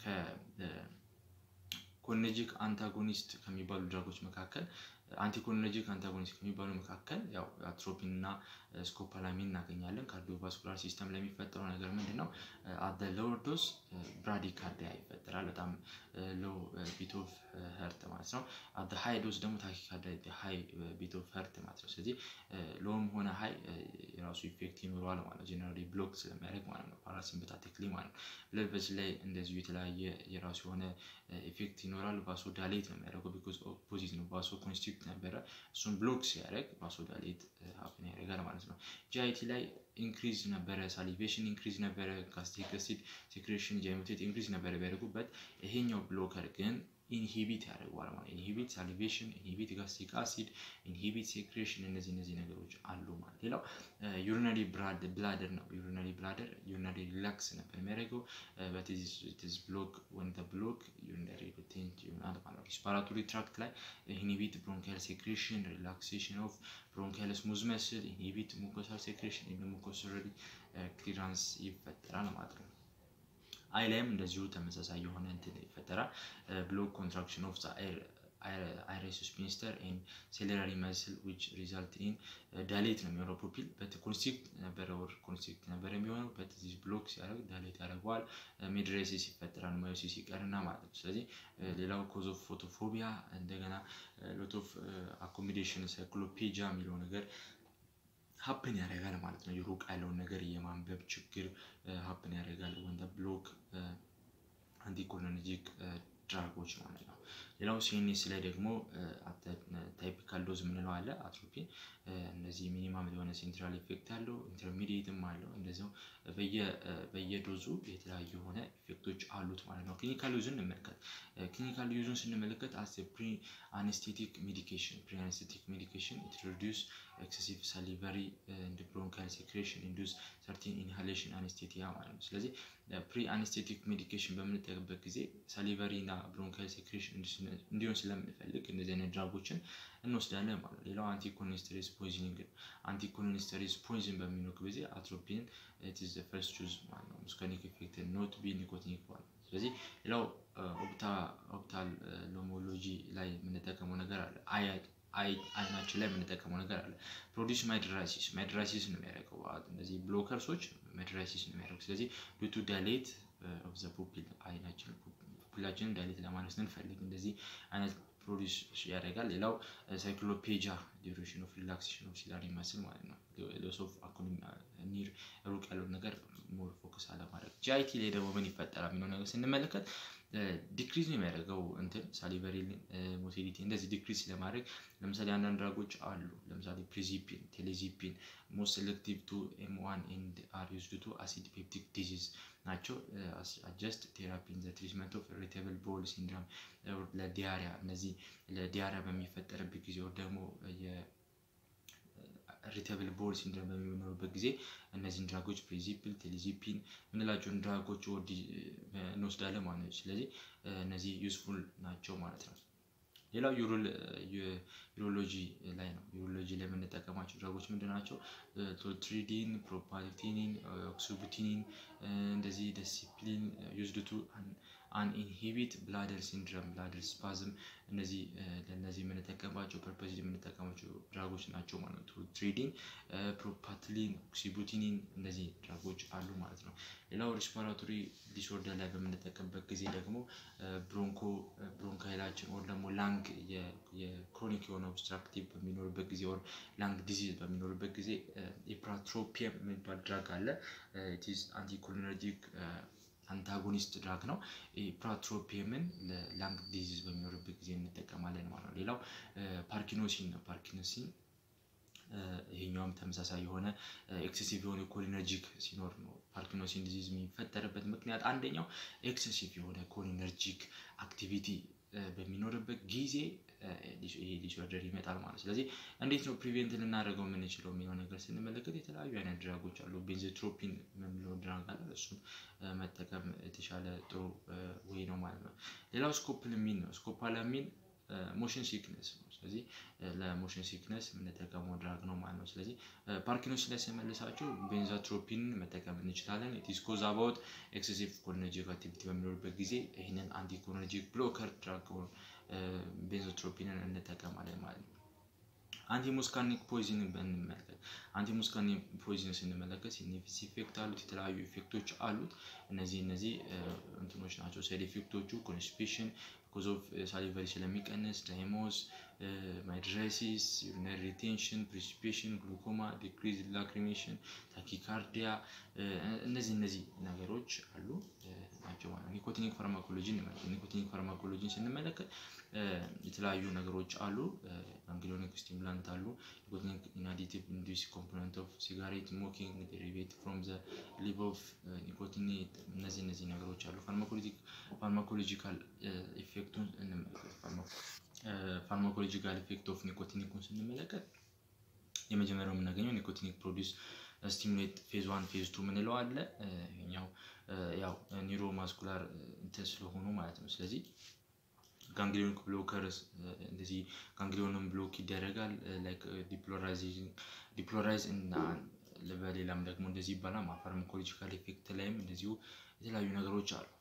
ከኮሊነርጂክ አንታጎኒስት ከሚባሉ ድራጎች መካከል አንቲኮሊነርጂክ አንታጎኒስት ከሚባሉ መካከል ያው አትሮፒን እና ስኮፓላሚን እናገኛለን። ካርዲዮቫስኩላር ሲስተም ላይ የሚፈጠረው ነገር ምንድን ነው? አደ ሎወር ዶዝ ብራዲካርዲያ ይፈጠራል። በጣም ሎ ቢት ኦፍ ሄርት ማለት ነው። አደ ሃይ ዶዝ ደግሞ ታኪካርዲያ ሃይ ቢት ኦፍ ሄርት ማለት ነው። ስለዚህ ሎም ሆነ ሃይ የራሱ ኢፌክት ይኖረዋል ማለት ነው። ጀነራሊ ብሎክ ስለሚያደርግ ማለት ነው። ፓራሲምፐታቲክሊ ማለት ነው። ብለድ ቬስል ላይ እንደዚሁ የተለያየ የራሱ የሆነ ኢፌክት ይኖራል። ቫሶ ዳሌት ነው የሚያደርገው ቢኮዝ ኦፖዚት ነው። ቫሶ ኮንስትሪክት ነበረ እሱን ብሎክ ሲያደርግ ቫሶ ዳሌት ሀፕን ያደርጋል ማለት ነው። ጂአይቲ ላይ ኢንክሪዝ ነበረ፣ ሳሊቬሽን ኢንክሪዝ ነበረ፣ ጋስትሪክ አሲድ ሴክሬሽን ጃይሞቴት ኢንክሪዝ ነበረ ቢያደርጉበት ይሄኛው ብሎከር ግን ኢንሂቢት ያደርገዋል ማለት ኢንሂቢት ሳሊቬሽን፣ ኢንሂቢት ጋስትሪክ አሲድ፣ ኢንሂቢት ሴክሬሽን እነዚህ እነዚህ ነገሮች አሉ ማለት። ሌላው ዩሪናሪ ብላደር ነው። ዩሪናሪ ብላደር ዩሪናሪ ሪላክስ ነበር የሚያደርገው በቲዝ ብሎክ ወን ብሎክ ዩሪናሪ ሪቴንት ይሆናል ማለት ነው። ሪስፓራቶሪ ትራክት ላይ ኢንሂቢት ብሮንካል ሴክሬሽን ሪላክሴሽን ኦፍ ብሮንካል ስሙዝ መስል ኢንሂቢት ሙኮሳል ሴክሬሽን ሙኮሰሪ ክሊራንስ ይፈጠራል ማለት ነው። አይ ላይም እንደዚሁ ተመሳሳይ የሆነ እንትን ይፈጠራል። ብሎክ ኮንትራክሽን ኦፍ አይረስ ስፒንስተር ኤን ሴሌራሪ መስል ዊች ሪዛልት ኢን ዳሌት ነው የሚሆነው ፑፒል በት ኮንስትሪክት ነበረ ወር ኮንስትሪክት ነበረ የሚሆነው በት ዚስ ብሎክ ሲያደርግ ዳሌት ያደርገዋል። ሜድሬሲስ ይፈጠራል ማዮሲስ ይቀርና ማለት ነው። ስለዚህ ሌላው ኮዝ ኦፍ ፎቶፎቢያ እንደገና ሎት ኦፍ አኮሚዴሽን ሳይክሎፔጃ የሚለው ነገር ሀፕን ያደርጋል ማለት ነው። የሩቅ ያለውን ነገር የማንበብ ችግር ሀፕን ያደርጋል ወንደ ብሎክ አንቲኮሊነርጂክ ድራጎች ማለት ነው። ሌላው ሲኤንኤስ ላይ ደግሞ ታይፒካል ዶዝ የምንለው አለ አትሮፒን። እነዚህ ሚኒማም የሆነ ሴንትራል ኢፌክት አለው፣ ኢንተርሚዲየትም አለው። እንደዚያው በየዶዙ የተለያዩ የሆነ ኢፌክቶች አሉት ማለት ነው። ክሊኒካል ዩዝን እንመልከት። ክሊኒካል ዩዝን ስንመለከት አስ ፕሪ አኔስቴቲክ ሜዲኬሽን ፕሪ አኔስቴቲክ ሜዲኬሽን ኢት ሪዲዩስ ኤክሰሲቭ ሳሊቨሪ እንድ ብሮንካል ሴክሬሽን ኢንዱስ ሰርቲን ኢንሃሌሽን አኔስቴቲያ ማለት ነው። ስለዚህ ፕሪ አኔስቴቲክ ሜዲኬሽን በምንጠቅበት ጊዜ ሳሊቨሪ እና ብሮንካል ሴክሬሽን እንዲሆን ስለምንፈልግ እንደዚህ አይነት ድራጎችን እንወስዳለን ማለት ነው። ሌላው አንቲኮሊንስተሬዝ ፖይዝኒንግ ነው። አንቲኮሊንስተሬዝ ፖይዝን በሚኖር ጊዜ አትሮፒን ኢትዝ ፈርስት ቹዝ ማለት ነው። ሙስካኒክ ኢፌክት ኖት ቢ ኒኮቲኒክ ማለት ነው። ስለዚህ ሌላው ኦፕታልሞሎጂ ላይ የምንጠቀመው ነገር አለ። አያድ አይናችን ላይ የምንጠቀመው ነገር አለ። ፕሮዲስ ማይድራሲስ ማይድራሲስ ነው የሚያደርገው። እነዚህ ብሎከርሶች ማይድራሲስ ነው የሚያደርገው። ስለዚህ ዱቱ ዳሌት ኦፍ ዘ ፑፒል አይናችን ፑፒላችንን ዳሌት ለማለት ስንፈልግ እንደዚህ አይነት ፕሮዲስ ያደርጋል። ሌላው ሳይክሎፔጃ ዲዩሬሽን ኦፍ ሪላክሴሽን ኦፍ ሲላር ይመስል ማለት ነው። ሎስ ኦፍ ኒር ሩቅ ያለውን ነገር ሞር ፎከስ አለማድረግ። ጂአይቲ ላይ ደግሞ ምን ይፈጠራል የሚለው ነገር ስንመለከት ዲክሪዝ ነው የሚያደርገው እንትን ሳሊቨሪ ሞቲሊቲ እንደዚህ ዲክሪዝ ለማድረግ ለምሳሌ አንዳንድ ድራጎች አሉ። ለምሳሌ ፕሪዚፒን፣ ቴሌዚፒን ሞስት ሴሌክቲቭ ቱ ኤም ዋን ኤንድ አር ዩዝድ ቱ አሲድ ፔፕቲክ ዲዚዝ ናቸው። አጀስት ቴራፒ ኢን ዘ ትሪትመንት ኦፍ ኢሪቴብል ቦል ሲንድሮም ለዲያሪያ እነዚህ ለዲያሪያ በሚፈጠርበት ጊዜ ወር ደግሞ ኢሪቴብል ቦል ሲንድሮም በሚኖርበት ጊዜ እነዚህን ድራጎች ፕሪዚፕል፣ ቴሊዚፒን የምንላቸውን ድራጎች ወዲ እንወስዳለን ማለት ነው። ስለዚህ እነዚህ ዩስፉል ናቸው ማለት ነው። ሌላው ዩሮሎጂ ላይ ነው። ዩሮሎጂ ላይ የምንጠቀማቸው ድራጎች ምንድን ናቸው? ቶትሪዲን፣ ፕሮፓልቲኒን፣ ኦክሱቡቲኒን እንደዚህ ዲሲፕሊን ዩዝድቱ አን ኢንሂቢት ብላደር ሲንድረም ብላደር ስፓዝም እነዚህ ለእነዚህ የምንጠቀምባቸው ፐርፐዝ የምንጠቀማቸው ድራጎች ናቸው ማለት ነው። ትሪዲን፣ ፕሮፓትሊን፣ ኦክሲቡቲኒን እነዚህ ድራጎች አሉ ማለት ነው። ሌላው ሪስፓራቶሪ ዲስኦርደር ላይ በምንጠቀምበት ጊዜ ደግሞ ብሮንኮ ብሮንካይላችን ወር ደግሞ ላንግ የክሮኒክ የሆነ ኦብስትራክቲቭ በሚኖርበት ጊዜ ወር ላንግ ዲዚዝ በሚኖርበት ጊዜ ኢፕራትሮፒየም የሚባል ድራግ አለ። ኢትዝ አንቲኮሊነርጂክ አንታጎኒስት ድራግ ነው። ፕራትሮፒየምን ለላንግ ዲዚዝ በሚኖርበት ጊዜ እንጠቀማለን ማለት ነው። ሌላው ፓርኪኖሲን ነው። ፓርኪኖሲን ይሄኛውም ተመሳሳይ የሆነ ኤክሴሲቭ የሆነ ኮሊነርጂክ ሲኖር ነው ፓርኪንሰን ዲዚዝ የሚፈጠርበት ምክንያት አንደኛው ኤክሴሲቭ የሆነ ኮሊነርጂክ አክቲቪቲ በሚኖርበት ጊዜ ይሄ ዲስኦርደር ይመጣል ማለት ነው። ስለዚህ እንዴት ነው ፕሪቬንት ልናደርገው የምንችለው የሚለው ነገር ስንመለከት የተለያዩ አይነት ድራጎች አሉ። ቤንዞትሮፒን የምንለው ድራግ አለ። እሱን መጠቀም የተሻለ ጥሩ ወይ ነው ማለት ነው። ሌላው ስኮፕላሚን ነው። ስኮፖላሚን ሞሽን ሲክነስ ነው። ስለዚህ ለሞሽን ሲክነስ የምንጠቀመው ድራግ ነው ማለት ነው። ስለዚህ ፓርኪንሰንስ ላይ ስመልሳቸው ቤንዛትሮፒን መጠቀም እንችላለን። ኢትስ ኮዝ አባውት ኤክሴሲቭ ኮሊነርጂክ አክቲቪቲ በሚኖርበት ጊዜ ይህንን አንቲኮሊነርጂክ ብሎከር ድራግ ቤንዞትሮፒንን እንጠቀማለን ማለት ነው። አንቲሙስካኒክ ፖይዝንን ብንመለከት አንቲሙስካኒክ ፖይዝን ስንመለከት ሲኒፊስ ኢፌክት አሉት፣ የተለያዩ ኢፌክቶች አሉት። እነዚህ እነዚህ እንትኖች ናቸው። ሳይድ ኢፌክቶቹ ኮንስቲፔሽን ኮዝ ኦፍ ሳሊቨሪ ስለሚቀንስ፣ ዳይሞስ፣ ማይድራይሲስ፣ ዩሪነሪ ሪቴንሽን፣ ፕሪሲፒሽን፣ ግሉኮማ፣ ዲክሪዝ ላክሪሜሽን፣ ታኪካርዲያ እነዚህ እነዚህ ነገሮች አሉ ናቸው ማለት ነው። ኒኮቲኒክ ፋርማኮሎጂ እንመለከት። ኒኮቲኒክ ፋርማኮሎጂን ስንመለከት የተለያዩ ነገሮች አሉ። አንግሊዮኒክ ስቲሙላንት አሉ። ኒኮቲኒክ ኢናዲቲቭ ኢንዱስ ኮምፖነንት ኦፍ ሲጋሬት ስሞኪንግ ዴሪቬት ፍሮም ዘ ሊቭ ኦፍ ኒኮቲኔት እነዚህ እነዚህ ነገሮች አሉ። ፋርማኮሎጂካል ኢፌክቱን እንመለከት። ፋርማኮሎጂካል ኢፌክት ኦፍ ኒኮቲኒክን ስንመለከት የመጀመሪያው የምናገኘው ኒኮቲኒክ ፕሮዲስ ስቲሙሌት ፌዝ ዋን ፌዝ ቱ ምንለው አለ። ይኸኛው ያው ኒውሮ ማስኩላር እንትን ስለሆኑ ማለት ነው። ስለዚህ ጋንግሊዮኒክ ብሎከርስ እንደዚህ ጋንግሊዮንን ብሎክ ይደረጋል። ላይክ ዲፕሎራይዝ እና በሌላም ደግሞ እንደዚህ ይባላል። ፋርማኮሎጂካል ኢፌክት ላይም እንደዚሁ የተለያዩ ነገሮች አሉ።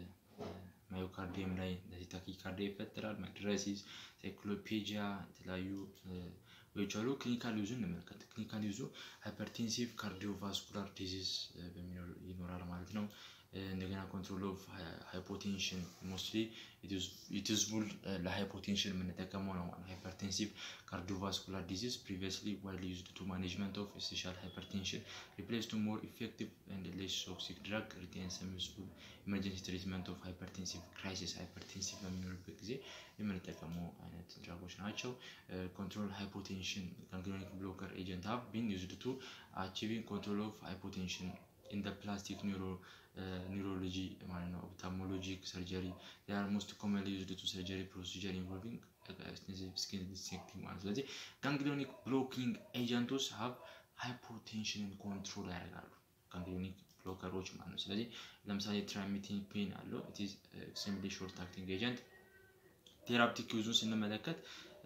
ማዮካርዲየም ላይ እንደዚህ ታኪካርዲያ ይፈጠራል። ማይድራሲስ፣ ሳይክሎፔጂያ የተለያዩ ወይች አሉ። ክሊኒካል ዩዙ እንመልከት። ክሊኒካል ዩዙ ሃይፐርቴንሲቭ ካርዲዮቫስኩላር ዲዚዝ ይኖራል ማለት ነው። እንደገና ኮንትሮል ኦፍ ሃይፖቴንሽን ሞስትሊ ኢትዝቡል ለሃይፖቴንሽን የምንጠቀመው ነው ማለት ሃይፐርቴንሲቭ ካርዲዮቫስኩላር ዲዚዝ ፕሪቪየስሊ ዋይድሊ ዩዝድ ቱ ማኔጅመንት ኦፍ ኤሴንሻል ሃይፐርቴንሽን ሪፕሌስ ቱ ሞር ኢፌክቲቭ ኤንድ ሌስ ቶክሲክ ድራግ ሪቴን ሰም ዩዝፉል ኢመርጀንሲ ትሪትመንት ኦፍ ሃይፐርቴንሲቭ ክራይሲስ ሃይፐርቴንሲቭ በሚኖርበት ጊዜ የምንጠቀመው አይነት ድራጎች ናቸው። ኮንትሮል ሃይፖቴንሽን ጋንግሊዮኒክ ብሎከር ኤጀንት ሃቭ ቢን ዩዝድ ቱ አቺቪንግ ኮንትሮል ኦፍ ሃይፖቴንሽን ኢን ደ ፕላስቲክ ኒውሮ ኒውሮሎጂ ማለት ነው። ኦፕታሞሎጂክ ሰርጀሪ ር ሞስት ኮመንሊ ዩዝድ ቱ ሰርጀሪ ፕሮሲጀር ኢንቮልቪንግ ስኪን ዲሴክቲንግ ማለት ስለዚህ ጋንግሊዮኒክ ብሎኪንግ ኤጀንቶች ሀብ ሃይፖቴንሽንን ኮንትሮል ያደርጋሉ። ጋንግሊዮኒክ ብሎከሮች ማለት ነው። ስለዚህ ለምሳሌ ትራሚቲፔን አለው ኢትዝ ኤክስትሪምሊ ሾርት አክቲንግ ኤጀንት። ቴራፕቲክ ዩዙን ስንመለከት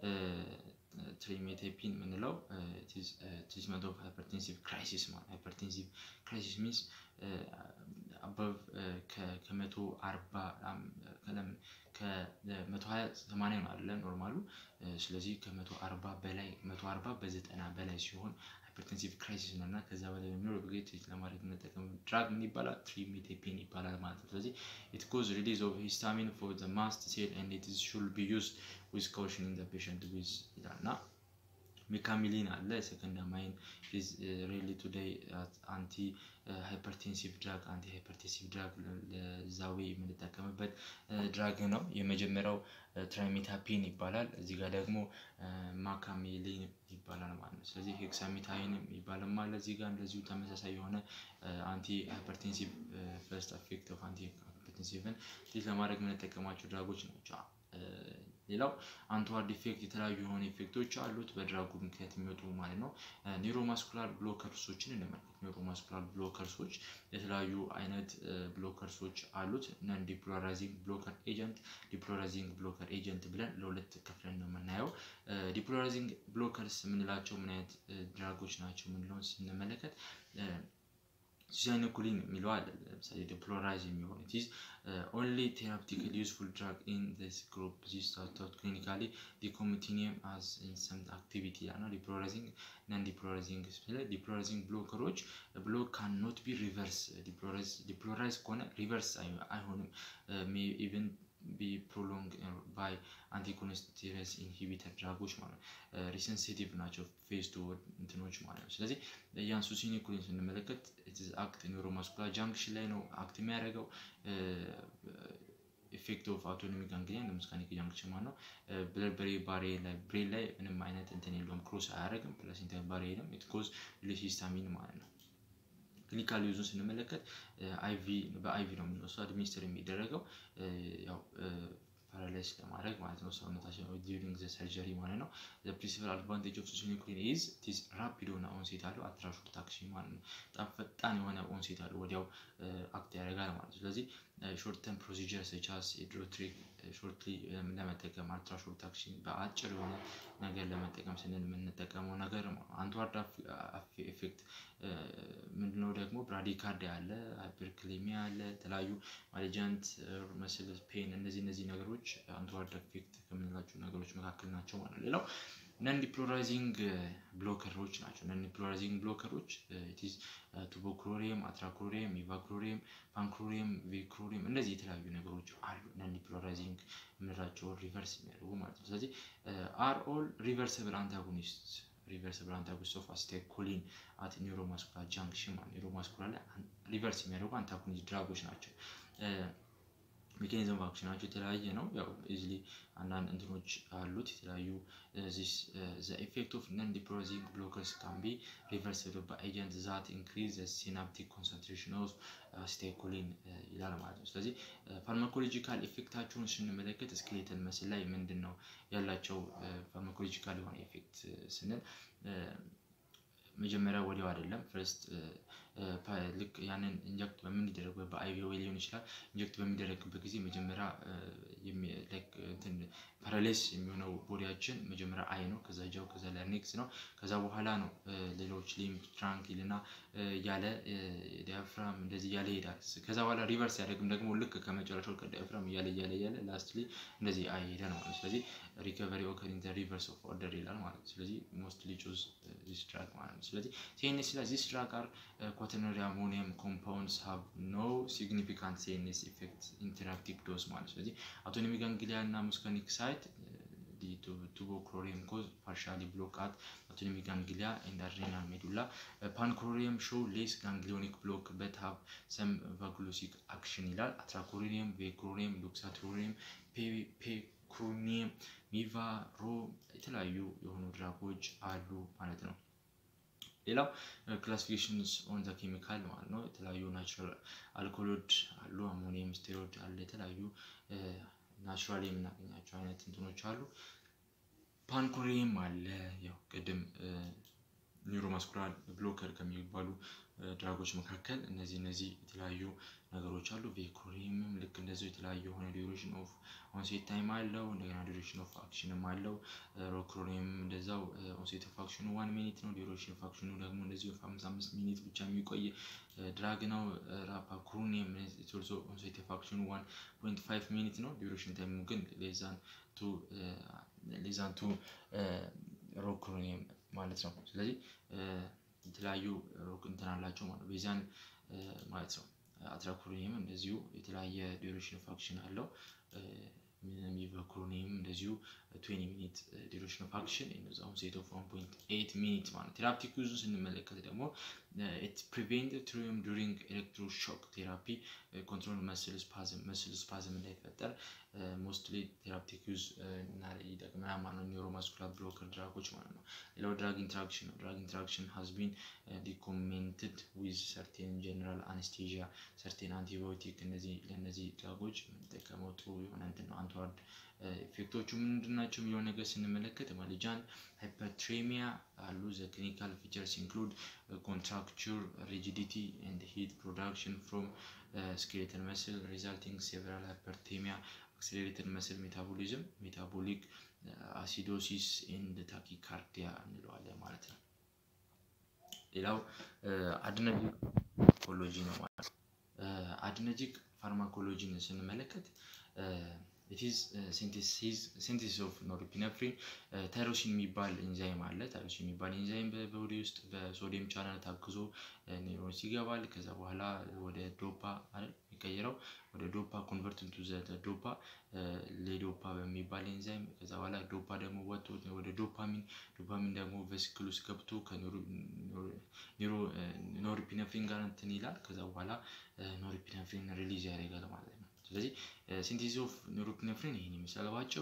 ትሪሜቴፒን የምንለው ትሪትመንት ኦፍ ሃይፐርቴንሲቭ ክራይሲስ ማለት ሃይፐርቴንሲቭ ክራይሲስ ሚንስ አበብ ከመቶ አርባ ከመቶ ሀያ ሰማንያ ነው አይደለ ኖርማሉ። ስለዚህ ከመቶ አርባ በላይ መቶ አርባ በዘጠና በላይ ሲሆን ሃይፐርቴንሲቭ ክራይሲስ ነው እና ከዛ በላይ በሚኖር ጊዜ ትሪት ለማድረግ የምንጠቀም ድራግ ምን ይባላል? ትሪሜቴፔን ይባላል ማለት ነው። ስለዚህ ኢት ኮዝ ሪሊዝ ኦፍ ሂስታሚን ፎር ዘ ማስት ሴል ኤንድ ኢት ሹድ ቢ ዩዝድ ዊዝ ካውሽን ኢን ዘ ፔሸንት ዊዝ ይላል እና ሜካሚሊን አለ ሰከንድ ማይን ኢዝ ሬሊ ቱዴይ አንቲ ሃይፐርቴንሲቭ ድራግ አንቲ ሃይፐርቴንሲቭ ድራግ ለዛዌ የምንጠቀምበት ድራግ ነው። የመጀመሪያው ትራይሜታፒን ይባላል። እዚህ ጋር ደግሞ ማካሚሊን ይባላል ማለት ነው። ስለዚህ ሄክሳሚታይን ይባላል ማለት እዚህ ጋር እንደዚሁ ተመሳሳይ የሆነ አንቲ ሃይፐርቴንሲቭ ፈርስት አፌክት ኦፍ አንቲ ሃይፐርቴንሲቭን ትሪት ለማድረግ የምንጠቀማቸው ድራጎች ናቸው። ሌላው አንትዋርድ ኢፌክት የተለያዩ የሆኑ ኢፌክቶች አሉት በድራጉ ምክንያት የሚወጡ ማለት ነው። ኒውሮማስኩላር ብሎከርሶችን እንመልከት። ኒውሮማስኩላር ብሎከርሶች የተለያዩ አይነት ብሎከርሶች አሉት። ነን ዲፖላራይዚንግ ብሎከር ኤጀንት፣ ዲፖላራይዚንግ ብሎከር ኤጀንት ብለን ለሁለት ከፍለን ነው የምናየው። ዲፖላራይዚንግ ብሎከርስ የምንላቸው ምን አይነት ድራጎች ናቸው የምንለውን ስንመለከት ሲሳይኖኩሊን የሚለው አለ። ለምሳሌ ዲፖላራይዝ የሚሆን ኢት ኢዝ ኦንሊ ቴራፕቲካሊ ዩዝፉል ድራግ ኢን ዚስ ግሩፕ ዚስ ታውት ክሊኒካሊ ዲኮሚቲኒየም አዝ ኢን ሰም አክቲቪቲ እና ዲፖላራይዚንግ ነን ዲፖላራይዚንግ ስለ ዲፖላራይዚንግ ብሎከሮች ብሎክ ካን ኖት ቢ ሪቨርስ ዲፖላራይዝ ከሆነ ሪቨርስ አይሆንም ኢቨን ቢ ፕሮሎንግ ባይ አንቲኮንስቲረስ ኢንሂቢተር ድራጎች ማለት ነው። ሪሰንሲቲቭ ናቸው ፌዝ ቱ እንትኖች ማለት ነው። ስለዚህ የአንሱሲኒኩሊን ስንመለከት አክት ኒውሮማስኩላር ጃንክሽን ላይ ነው አክት የሚያደርገው ኢፌክት ኦፍ አውቶኖሚክ ጋንግሊያን ለምስካኒክ ጃንክሽን ማለት ነው። ብለድ ብሬ ባሪየር ላይ ብሬን ላይ ምንም አይነት እንትን የለውም ክሮስ አያደርግም። ፕላሴንታ ባሪየርም ኢት ኮዝ ሂስታሚን ማለት ነው። ክሊኒካል ዩዙን ስንመለከት አይቪ በአይቪ ነው የምንወስደው አድሚኒስትር የሚደረገው ያው ፓራላይዝ ለማድረግ ማለት ነው ሰውነታችን ዲዩሪንግ ዘ ሰርጀሪ ማለት ነው። ዘ ፕሪንሲፓል አድቫንቴጅ ኦፍ ሱሲኒኩሊን ኢዝ ኢዝ ራፒድ የሆነ ኦንሴት አለው አትራሾርት አክሽን ማለት ነው። በጣም ፈጣን የሆነ ኦንሴት አለው ወዲያው አክት ያደርጋል ማለት ነው። ስለዚህ ሾርት ተርም ፕሮሲጀር ሰቻስ የድሮትሪክ ሾርትሊ ለመጠቀም አልትራ ሾርት አክሽን በአጭር የሆነ ነገር ለመጠቀም ስንል የምንጠቀመው ነገር አንትዋርድ ኤፌክት ምንድነው ደግሞ ብራዲካርዲያ አለ፣ ሃይፐርክሌሚያ አለ፣ የተለያዩ ማሌጃንት መስል ፔን እነዚህ እነዚህ ነገሮች አንትዋርድ ኤፌክት ከምንላቸው ነገሮች መካከል ናቸው ማለት ነው። ሌላው ነን ዲፖላራይዚንግ ብሎከሮች ናቸው። ነን ዲፖላራይዚንግ ብሎከሮች ኢትዝ ቱቦክሎሪየም፣ አትራክሎሪየም፣ ኢቫክሎሪየም፣ ፓንክሎሪየም፣ ቬክሎሪየም እንደዚህ የተለያዩ ነገሮች አሉ። ነን ዲፖላራይዚንግ የምንላቸው ሪቨርስ የሚያደርጉ ማለት ነው። ስለዚህ አር ኦል ሪቨርሰብል አንታጎኒስት ሪቨርሰብል አንታጎኒስት ኦፍ አሲታይኮሊን አት ኒውሮማስኩላር ጃንክሽን ማለት ኒውሮማስኩላር ላይ ሪቨርስ የሚያደርጉ አንታጎኒስት ድራጎች ናቸው። ሜካኒዝም ኦፍ አክሽናቸው የተለያየ ነው። ያው ኢዝሊ አንዳንድ እንትኖች አሉት የተለያዩ ዚስ ዘ ኢፌክት ኦፍ ነን ዲፖላራይዚንግ ብሎከርስ ካን ቢ ሪቨርስብል ባይ ኤጀንት ዛት ኢንክሪዝ ዘ ሲናፕቲክ ኮንሰንትሬሽን ኦፍ አሲታይኮሊን ይላል ማለት ነው። ስለዚህ ፋርማኮሎጂካል ኢፌክታቸውን ስንመለከት ስኬሌተል መስል ላይ ምንድን ነው ያላቸው ፋርማኮሎጂካል የሆነ ኢፌክት ስንል መጀመሪያ ወዲያው አይደለም ፈርስት ልክ ያንን ኢንጀክት በምንደረግበት በአይቪ ወይ ሊሆን ይችላል ኢንጀክት በሚደረግበት ጊዜ መጀመሪያ ፓራሌስ የሚሆነው ቦዲያችን መጀመሪያ አይ ነው፣ ከዛ ጃው፣ ከዛ ላርኒክስ ነው። ከዛ በኋላ ነው ሌሎች ሊምፍ ትራንኪል እና ያለ ዲያፍራም እንደዚህ እያለ ይሄዳል። ከዛ በኋላ ሪቨርስ ያደርግም ደግሞ ልክ ከመጨረሻው ከዲያፍራም እያለ እያለ እያለ ላስትሊ እንደዚህ አይ ሄዳል ማለት ነው። ስለዚህ ሪከቨሪ ኦከር ኢን ዘ ሪቨርስ ኦፍ ኦርደር ይላል ማለት ነው። ስለዚህ ሞስትሊ ቹዝ ዚስ ድራግ ማለት ነው። ስለዚህ ሲኤንኤስ ላይ ዚስ ድራግ አር ኳተርነሪ አሞኒየም ኮምፓውንድስ ሃቭ ኖ ሲግኒፊካንት ሲኤንኤስ ኢፌክት ኢን ቴራፒውቲክ ዶዝ ማለት ስለዚህ አውቶኖሚክ ጋንግሊያ እና ሙስኮኒክ ሳይት ቱቦክሎሪየም ኮዝ ፓርሻሊ ብሎክ አት አውቶኖሚክ ጋንግሊያ ኤንድ አድሬናል ሜዱላ ፓንክሎሪየም ሾው ሌስ ጋንግሊዮኒክ ብሎክ በት ሃቭ ሰም ቫጉሎሲክ አክሽን ይላል። አትራኮሪየም፣ ቬክሎሪየም፣ ሉክሳቶሪየም፣ ፔክሮኒየም፣ ሚቫ ሮ የተለያዩ የሆኑ ድራጎች አሉ ማለት ነው። ሌላው ክላሲፊኬሽንስ ኦን ዘ ኬሚካል ማለት ነው። የተለያዩ ናቹራል አልኮሎድ አሉ፣ አሞኒየም ስቴሮይድ አለ፣ የተለያዩ ናቹራል የምናገኛቸው አይነት እንትኖች አሉ። ፓንኮሪየም አለ። ያው ቅድም ኒውሮማስኩላር ብሎከር ከሚባሉ ድራጎች መካከል እነዚህ እነዚህ የተለያዩ ነገሮች አሉ። ቬኮሪየምም ልክ እንደዚሁ የተለያዩ የሆነ ዲዩሬሽን ኦፍ ኦንሴት ታይም አለው። እንደገና ዲዩሬሽን ኦፍ አክሽንም አለው። ሮክሮኒየም እንደዛው ኦንሴት ኦፍ አክሽኑ ዋን ሚኒት ነው። ዲዩሬሽን ኦፍ አክሽኑ ደግሞ እንደዚሁ አምስት አምስት ሚኒት ብቻ የሚቆይ ድራግ ነው። ራፓኩሩኒየም ኦልሶ ኦንሴት ኦፍ አክሽኑ ዋን ፖይንት ፋይቭ ሚኒት ነው። ዲዩሬሽን ታይሙ ግን ሌዛን ቱ ሌዛን ቱ ሮክሮኒየም ማለት ነው። ስለዚህ የተለያዩ እንትን አላቸው ማለት ነው። ቤዛን ማለት ነው። አትራክሮኒየም እንደዚሁ የተለያየ ዲዩሬሽን ፋክሽን አለው። ሚቫክሮኒየም እንደዚሁ 20 ሚኒት ዲዩሬሽን ኦፍ አክሽን እነዛውም ሴት ኦፍ 1.8 ሚኒት ማለት ቴራፕቲክ ዩዙን ስንመለከት ደግሞ ኢት ፕሪቬንት ትሪም ዱሪንግ ኤሌክትሮሾክ ቴራፒ ኮንትሮል መስል ስፓዝም መስል ስፓዝም እንዳይፈጠር ሞስትሊ ቴራፕቲክ ዩዝ እና ይጠቅመናል ማለት ነው። ኒውሮማስኩላር ብሎከር ድራጎች ማለት ነው። ሌላው ድራግ ኢንትራክሽን ነው። ድራግ ኢንትራክሽን ሃዝ ቢን ዲኮሜንትድ ዊዝ ሰርቴን ጀነራል አነስቴዥያ ሰርቴን አንቲባዮቲክ እነዚህ ለእነዚህ ድራጎች የምንጠቀመው ጥሩ የሆነ እንትን ነው። አንትዋርድ ኢፌክቶቹ ምንድን ናቸው የሚለው ነገር ስንመለከት ማለጃን ሃይፐርትሬሚያ አሉ። ዘ ክሊኒካል ፊቸርስ ኢንክሉድ ኮንትራክቸር ሪጂዲቲ ኤንድ ሂት ፕሮዳክሽን ፍሮም ስኬሌተል መስል ሪዛልቲንግ ሴቨራል ሃይፐርቴሚያ አክሴሌሬትድ መስል ሜታቦሊዝም ሜታቦሊክ አሲዶሲስ ኤንድ ታኪካርዲያ እንለዋለን ማለት ነው። ሌላው አድነጂክ ፋርማኮሎጂ ነው ማለት ነው። አድነጂክ ፋርማኮሎጂን ስንመለከት ኢትዝ ሲንቴሲስ ኦፍ ኖርፒነፍሪን ታይሮሲን የሚባል ኢንዛይም አለ። ታይሮሲን የሚባል ኢንዛይም በቦዲ ውስጥ በሶዲየም ቻናል ታግዞ ኒውሮንስ ይገባል። ከዛ በኋላ ወደ ዶፓ አይደል የሚቀየረው ወደ ዶፓ ኮንቨርት ኢንቱ ዘ ዶፓ ሌዶፓ በሚባል ኤንዛይም ከዛ በኋላ ዶፓ ደግሞ ወጥቶ ወደ ዶፓሚን ዶፓሚን ደግሞ ቬሲክል ውስጥ ገብቶ ከኖርፒነፍሪን ጋር እንትን ይላል። ከዛ በኋላ ኖርፒነፍሪን ሪሊዝ ያደርጋል ማለት ነው። ስለዚህ ሲንቴሲስ ኦፍ ኖርፒነፍሪን ይህን ይመስላል ባጭሩ።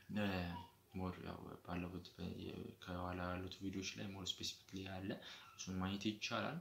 ሞር ያው ባለፉት ከኋላ ያሉት ቪዲዮዎች ላይ ሞር ስፔሲፊክሊ ያለ እሱን ማየት ይቻላል።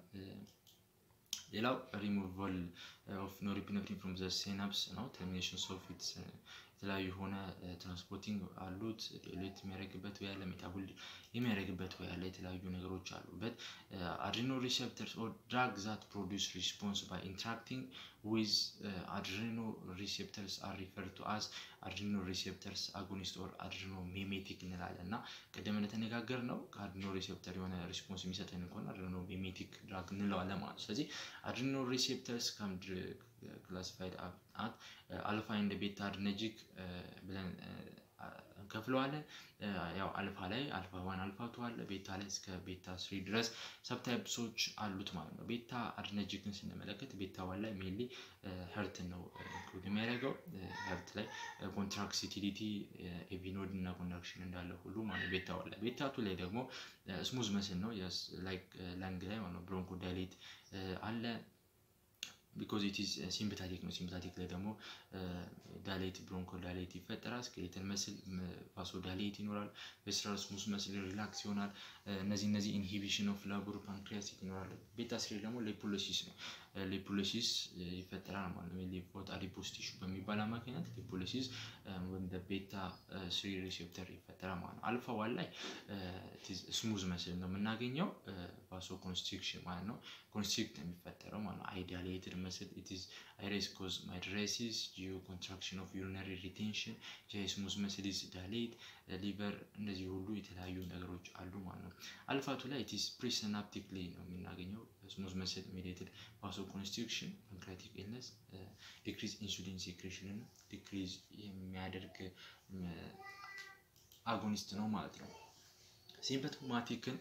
ሌላው ሪሙቫል ኦፍ ኖርፒነፍሪን ፍሮም ዘ ሲናፕስ ነው። ተርሚኔሽን ኦፍ ኢትስ የተለያዩ የሆነ ትራንስፖርቲንግ አሉት። ሌት የሚያደርግበት ወይ ያለ ሜታቦል የሚያደርግበት ወይ ያለ የተለያዩ ነገሮች አሉበት። አድሪኖ ሪሴፕተርስ ኦር ድራግ ዛት ፕሮዲውስ ሪስፖንስ ባይ ኢንትራክቲንግ ዊዝ አድሪኖ ሪሴፕተርስ አር ሪፈር ቱ አስ አድሪኖ ሪሴፕተርስ አጎኒስት ኦር አድሪኖ ሜሜቲክ እንላለን እና ቅድም እንደተነጋገር ነው ከአድሪኖ ሪሴፕተር የሆነ ሪስፖንስ የሚሰጠን ከሆነ አድሪኖ ሜሜቲክ ድራግ እንለዋለን ማለት ነው። ስለዚህ አድሪኖ ሪሴፕተርስ ከም ክላሲፋይድ አት አልፋ ኤንድ ቤታ አድነጂክ ብለን እንከፍለዋለን። ያው አልፋ ላይ አልፋ ዋን አልፋ ቱ አለ። ቤታ ላይ እስከ ቤታ ስሪ ድረስ ሰብታይፕሶች አሉት ማለት ነው። ቤታ አድነጂክን ስንመለከት ቤታ ዋን ላይ ሜንሊ ሄርትን ነው ኢንክሉድ የሚያደርገው። ሄርት ላይ ኮንትራክሲቲሊቲ ኤቪኖድ እና ኮንዳክሽን እንዳለ ሁሉ ማለት ቤታ ዋን ላይ። ቤታ ቱ ላይ ደግሞ ስሙዝ መስል ነው ላይክ ላንግ ላይ ማለት ነው። ብሮንኮ ዳይሌት አለ ቢኮዝ ኢት ኢዝ ሲምፕታቲክ ነው። ሲምፕታቲክ ላይ ደግሞ ዳሌት ብሮንኮ ዳሌት ይፈጠራል። ስኬሌተን መስል ቫሶ ዳሌት ይኖራል። ቬስራል ስሙዝ መስል ሪላክስ ይሆናል። እነዚህ እነዚህ ኢንሂቢሽን ኦፍ ላቦር ፓንክሪያሲክ ይኖራል። ቤታ ስሪ ደግሞ ሌፖሎሲስ ነው። ሌፖሎሲስ ይፈጠራል ማለት ነው። ሌፖት አዲፖስ ቲሹ በሚባል አማካኝነት ሌፖሎሲስ ወደ ቤታ ስሪ ሪሴፕተር ይፈጠራል ማለት ነው። አልፋ ዋን ላይ ስሙዝ መስል ነው የምናገኘው። ቫሶ ኮንስትሪክሽን ማለት ነው። ኮንስትሪክት የሚፈጠረው ማለት ነው። አይዲያሌትድ መስል ኢትዝ አይሬስ ኮዝ ማይድሬሲስ ጂኦ ኮንትራክሽን ኦፍ ዩሪነሪ ሪቴንሽን ስሙዝ መስል ኢዝ ዳሌት ሊቨር እንደዚህ ሁሉ የተለያዩ ነገሮች አሉ ማለት ነው። አልፋቱ ላይ ኢትዝ ፕሪሲናፕቲክሊ ነው የምናገኘው ስሙዝ መስል ሜዲየትድ ቫሶ ኮንስትሪክሽን ፓንክሪያቲክ ኢልነስ ዲክሪዝ ኢንሱሊን ሴክሬሽንን ዲክሪዝ የሚያደርግ አጎኒስት ነው ማለት ነው። ሲምፕቶማቲክን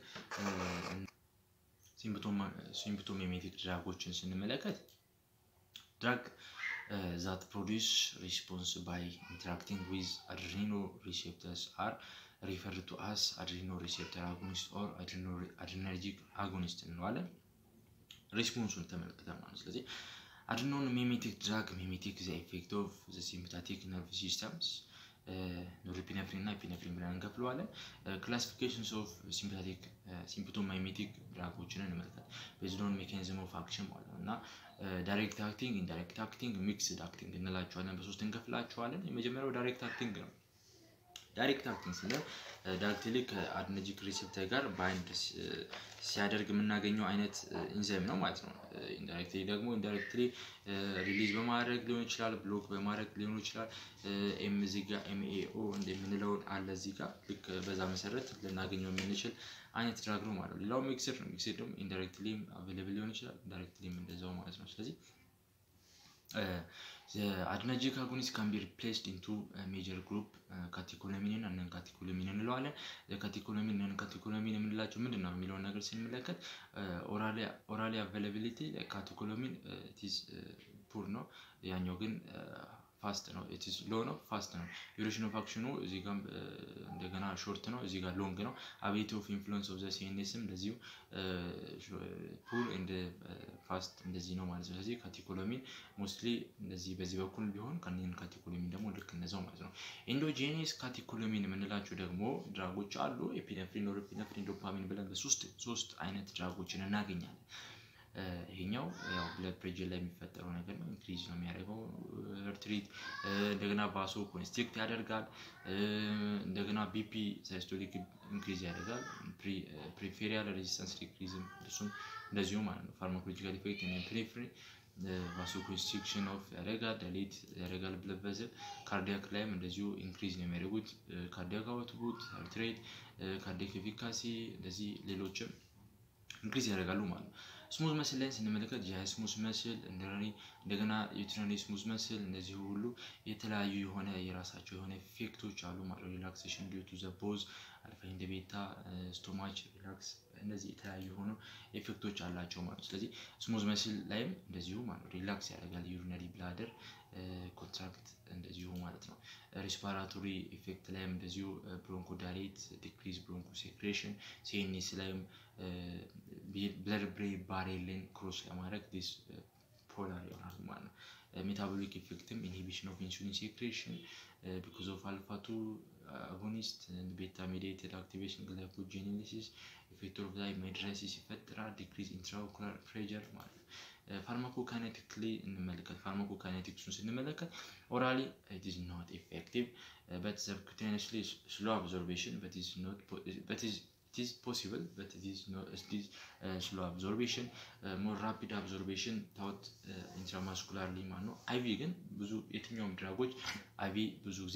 ሲምፕቶሜሜቲክ ድራጎችን ስንመለከት ድራግ ዛት ፕሮዲስ ሪስፖንስ ባይ ኢንተራክቲንግ ዊዝ አድሪኖ ሪሴፕተርስ አር ሪፈር ቱ አስ አድሪኖ ሪሴፕተር አጎኒስት ኦር አድሪነርጂክ አጎኒስት እንለዋለን። ሪስፖንሱን ተመልክተ ማለት ስለዚህ አድሪኖን ሜሜቲክ ድራግ ሜሜቲክ ዘ ኢፌክት ኦፍ ዘ ሲምፓቲክ ነርቭ ሲስተምስ ኖርፒነፍሪን እና ኢፒነፍሪን ብለን እንከፍለዋለን። ክላሲፊኬሽንስ ኦፍ ሲምፓቲክ ሲምፕቶማይሜቲክ ድራጎችን እንመልከት። ቤዝድ ኦን ሜካኒዝም ኦፍ አክሽን ማለት ነው እና ዳይሬክት አክቲንግ፣ ኢንዳይሬክት አክቲንግ፣ ሚክስድ አክቲንግ እንላቸዋለን። በሶስት እንከፍላቸዋለን። የመጀመሪያው ዳይሬክት አክቲንግ ነው። ዳይሬክት አክቲንግ ስንል ዳይሬክትሊ ከአድነጂክ ሪሴፕተር ጋር ባይንድ ሲያደርግ የምናገኘው አይነት ኢንዛይም ነው ማለት ነው። ኢንዳይሬክትሊ ደግሞ ኢንዳይሬክትሊ ሪሊዝ በማድረግ ሊሆን ይችላል፣ ብሎክ በማድረግ ሊሆን ይችላል። ኤም እዚህ ጋር ኤምኤኦ እንደምንለውን አለ እዚህ ጋር ልክ በዛ መሰረት ልናገኘው የምንችል አይነት ድራግ ነው ማለት ነው። ሌላው ሚክስድ ነው። ሚክስድ ደግሞ ኢንዳይሬክትሊም አቬሌብል ሊሆን ይችላል፣ ኢንዳይሬክትሊም እንደዛው ማለት ነው። ስለዚህ አድነርጂክ አጎኒስት ካን ቢ ሪፕሌስድ ኢንቱ ሜጀር ግሩፕ ካቴኮሎሚንን እና ካቴኮሎሚን እንለዋለን። ካቴኮሎሚን እና ካቴኮሎሚን የምንላቸው ምንድን ነው የሚለውን ነገር ስንመለከት ኦራሊ አቬላቢሊቲ ካቴኮሎሚን ኢዝ ፑር ነው። ያኛው ግን ፋስት ነው። ኢትስ ሎ ነው፣ ፋስት ነው። ዱሬሽን ኦፍ አክሽኑ እዚህ ጋር እንደገና ሾርት ነው፣ እዚህ ጋር ሎንግ ነው። አቢሊቲ ኦፍ ኢንፍሉዌንስ ኦፍ ዘ ሲኤንኤስም እንደዚሁ ፑር ኤንድ ፋስት እንደዚህ ነው ማለት ነው። ስለዚህ ካቴኮሎሚን ሞስትሊ እንደዚህ በዚህ በኩል ቢሆን ከኒን ካቴኮሎሚን ደግሞ ልክ እነዛው ማለት ነው። ኢንዶጄኒየስ ካቴኮሎሚን የምንላቸው ደግሞ ድራጎች አሉ። ኤፒነፍሪን፣ ኖርኤፒነፍሪን፣ ዶፓሚን ብለን በሶስት ሶስት አይነት ድራጎችን እናገኛለን። ይሄኛው ያው ብለድ ፕሬጀር ላይ የሚፈጠረው ነገር ነው። ኢንክሪዝ ነው የሚያደርገው ርትሪት እንደገና ባሶ ኮንስትሪክት ያደርጋል። እንደገና ቢፒ ሳይስቶሊክ ኢንክሪዝ ያደርጋል። ፕሪፌሪያል ሬዚስታንስ ዲክሪዝም እሱም እንደዚሁ ማለት ነው። ፋርማኮሎጂካል ኢፌክት ፕሪፍሪ ቫሶ ኮንስትሪክሽን ኦፍ ያደርጋል፣ ዳይሌት ያደርጋል ብለድ ቬዝል። ካርዲያክ ላይም እንደዚሁ ኢንክሪዝ ነው የሚያደርጉት። ካርዲያክ አውትፑት፣ ሀርትሬት፣ ካርዲያክ ኤፊካሲ እንደዚህ ሌሎችም ኢንክሪዝ ያደርጋሉ ማለት ነው። ስሙዝ መስል ላይ ስንመለከት ጂአይ ስሙዝ መስል እንደገና ዩትራኒ ስሙዝ መስል እነዚህ ሁሉ የተለያዩ የሆነ የራሳቸው የሆነ ኢፌክቶች አሉ ማለት ነው። ሪላክሴሽን ዲዩ ቱ ዘ ፖዝ አልፋ ኢንደ ቤታ ስቶማች ሪላክስ እነዚህ የተለያዩ የሆኑ ኢፌክቶች አላቸው ማለት ነው። ስለዚህ ስሙዝ መስል ላይም እንደዚሁ ማለት ነው ሪላክስ ያደርጋል። ዩሪነሪ ብላደር ኮንትራክት እንደዚሁ ማለት ነው። ሪስፓራቶሪ ኢፌክት ላይም እንደዚሁ ብሮንኮ ዳይሌት ዲክሪዝ ብሮንኮ ሴክሬሽን ሲኤንኤስ ላይም ብለድ ብሬን ባሬልን ክሮስ ለማድረግ ዲስ ፖላር ይሆናል ማለት ነው። ሜታቦሊክ ኢፌክትም ኢንሂቢሽን ኦፍ ኢንሱሊን ሴክሬሽን ቢኮዝ ኦፍ አልፋቱ አጎኒስት ቤታ ሜዲየትድ አክቲቬሽን ግላይኮጄኔሲስ ኢፌክት ኦፍ ላይ ሜድረሲስ ይፈጥራል። ዲክሪዝ ኢንትራኦኩላር ፕሬጀር ማለት ነው። ፋርማኮካይኔቲክሊ እንመለከት። ፋርማኮካይኔቲክሱን ስንመለከት ኦራሊ ኢት ኢዝ ኖት ኢፌክቲቭ በት ሰብኩቴኒየስሊ ስሎ አብዞርቤሽን በት ኢዝ ኖት በት ኢዝ it is possible but it is no it is uh, slow absorption uh, more rapid absorption ታውት ኢንትራማስኩላርሊ ማለት ነው። አይቪ ግን ብዙ የትኛውም ድራጎች አይቪ ብዙ ጊዜ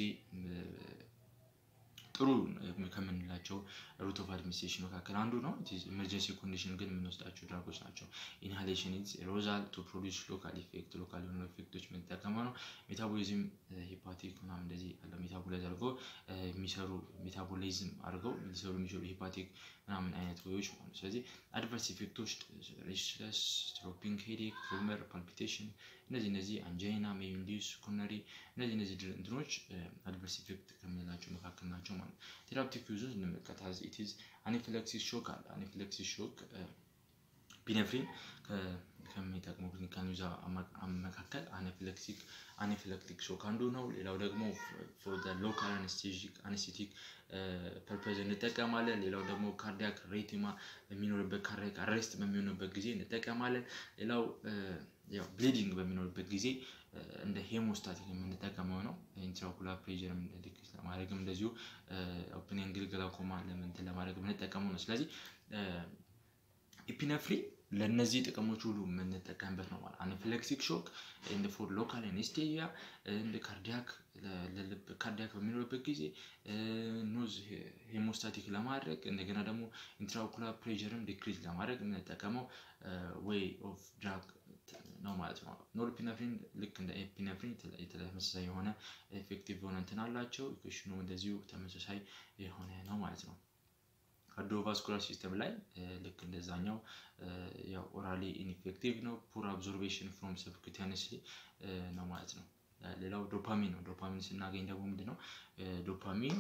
ጥሩ ከምንላቸው ሩት ኦፍ አድሚኒስትሬሽን መካከል አንዱ ነው። ኢመርጀንሲ ኮንዲሽን ግን የምንወስዳቸው ድራጎች ናቸው። ኢንሃሌሽን ኢዝ ሮዛል ቱ ፕሮዲስ ሎካል ኢፌክት ሎካል የሆኑ ኢፌክቶች የምንጠቀመው ነው። ሜታቦሊዝም ሂፓቲክ ምናምን እንደዚህ ያለው ሜታቦላይዝ አድርገው የሚሰሩ ሜታቦሊዝም አድርገው ሊሰሩ የሚችሉ ሂፓቲክ ምናምን አይነት ወዮች ማለት ነው። ስለዚህ አድቨርስ ኢፌክቶች ሬስትለስ፣ ስትሮፒንግ፣ ሄዴክ፣ ሩመር፣ ፓልፒቴሽን እነዚህ እነዚህ አንጃይና ሜዩንዲስ ኮነሪ እነዚህ እነዚህ እንትኖች አድቨርስ ኢፌክት ከምንላቸው መካከል ናቸው ማለት ነው። ቴራፕቲክ ዩዙን እንመለከት። አዝ ኢት ኢዝ አኒፊላክሲስ ሾክ አለ። አኒፊላክሲስ ሾክ ፒነፍሪን ከሚጠቅሙ ክሊኒካል ዩዝ መካከል አናፊላክቲክ አናፊላክቲክ ሾክ አንዱ ነው። ሌላው ደግሞ ፎር ዘ ሎካል አነስቴቲክ አነስቴቲክ ፐርፐዝ እንጠቀማለን። ሌላው ደግሞ ካርዲያክ ሬቲማ በሚኖርበት ካርዲያክ አሬስት በሚሆንበት ጊዜ እንጠቀማለን። ሌላው ያው ብሊዲንግ በሚኖርበት ጊዜ እንደ ሄሞስታቲክ የምንጠቀመው ነው። ኢንትራኩላር ፕሬዠር ዲክሪስ ለማድረግም እንደዚሁ ኦፕን ኤንግል ግላኮማ ለምንትን ለማድረግ የምንጠቀመው ነው። ስለዚህ ኢፒነፍሪን ለእነዚህ ጥቅሞች ሁሉ የምንጠቀምበት ነው ማለት አናፊላክቲክ ሾክ እንደ ፎር ሎካል አኔስቴዚያ እንደ ካርዲያክ ለልብ ካርዲያክ በሚኖርበት ጊዜ ኖዝ ሄሞስታቲክ ለማድረግ እንደገና ደግሞ ኢንትራኦኩላር ፕሬዠርም ዲክሪዝ ለማድረግ የምንጠቀመው ዌይ ኦፍ ድራግ ነው ማለት ነው። ኖርፒነፍሪን ልክ እንደ ኤፒነፍሪን ተመሳሳይ የሆነ ኤፌክቲቭ የሆነ እንትን አላቸው። ኢኩዌሽኑ እንደዚሁ ተመሳሳይ የሆነ ነው ማለት ነው። ካርዲዮቫስኩላር ሲስተም ላይ ልክ እንደዛኛው ያው ኦራሊ ኢንፌክቲቭ ነው። ፑር አብዞርቤሽን ፍሮም ሰብኩታኒስሊ ነው ማለት ነው። ሌላው ዶፓሚን ነው። ዶፓሚን ስናገኝ ደግሞ ምንድን ነው ዶፓሚን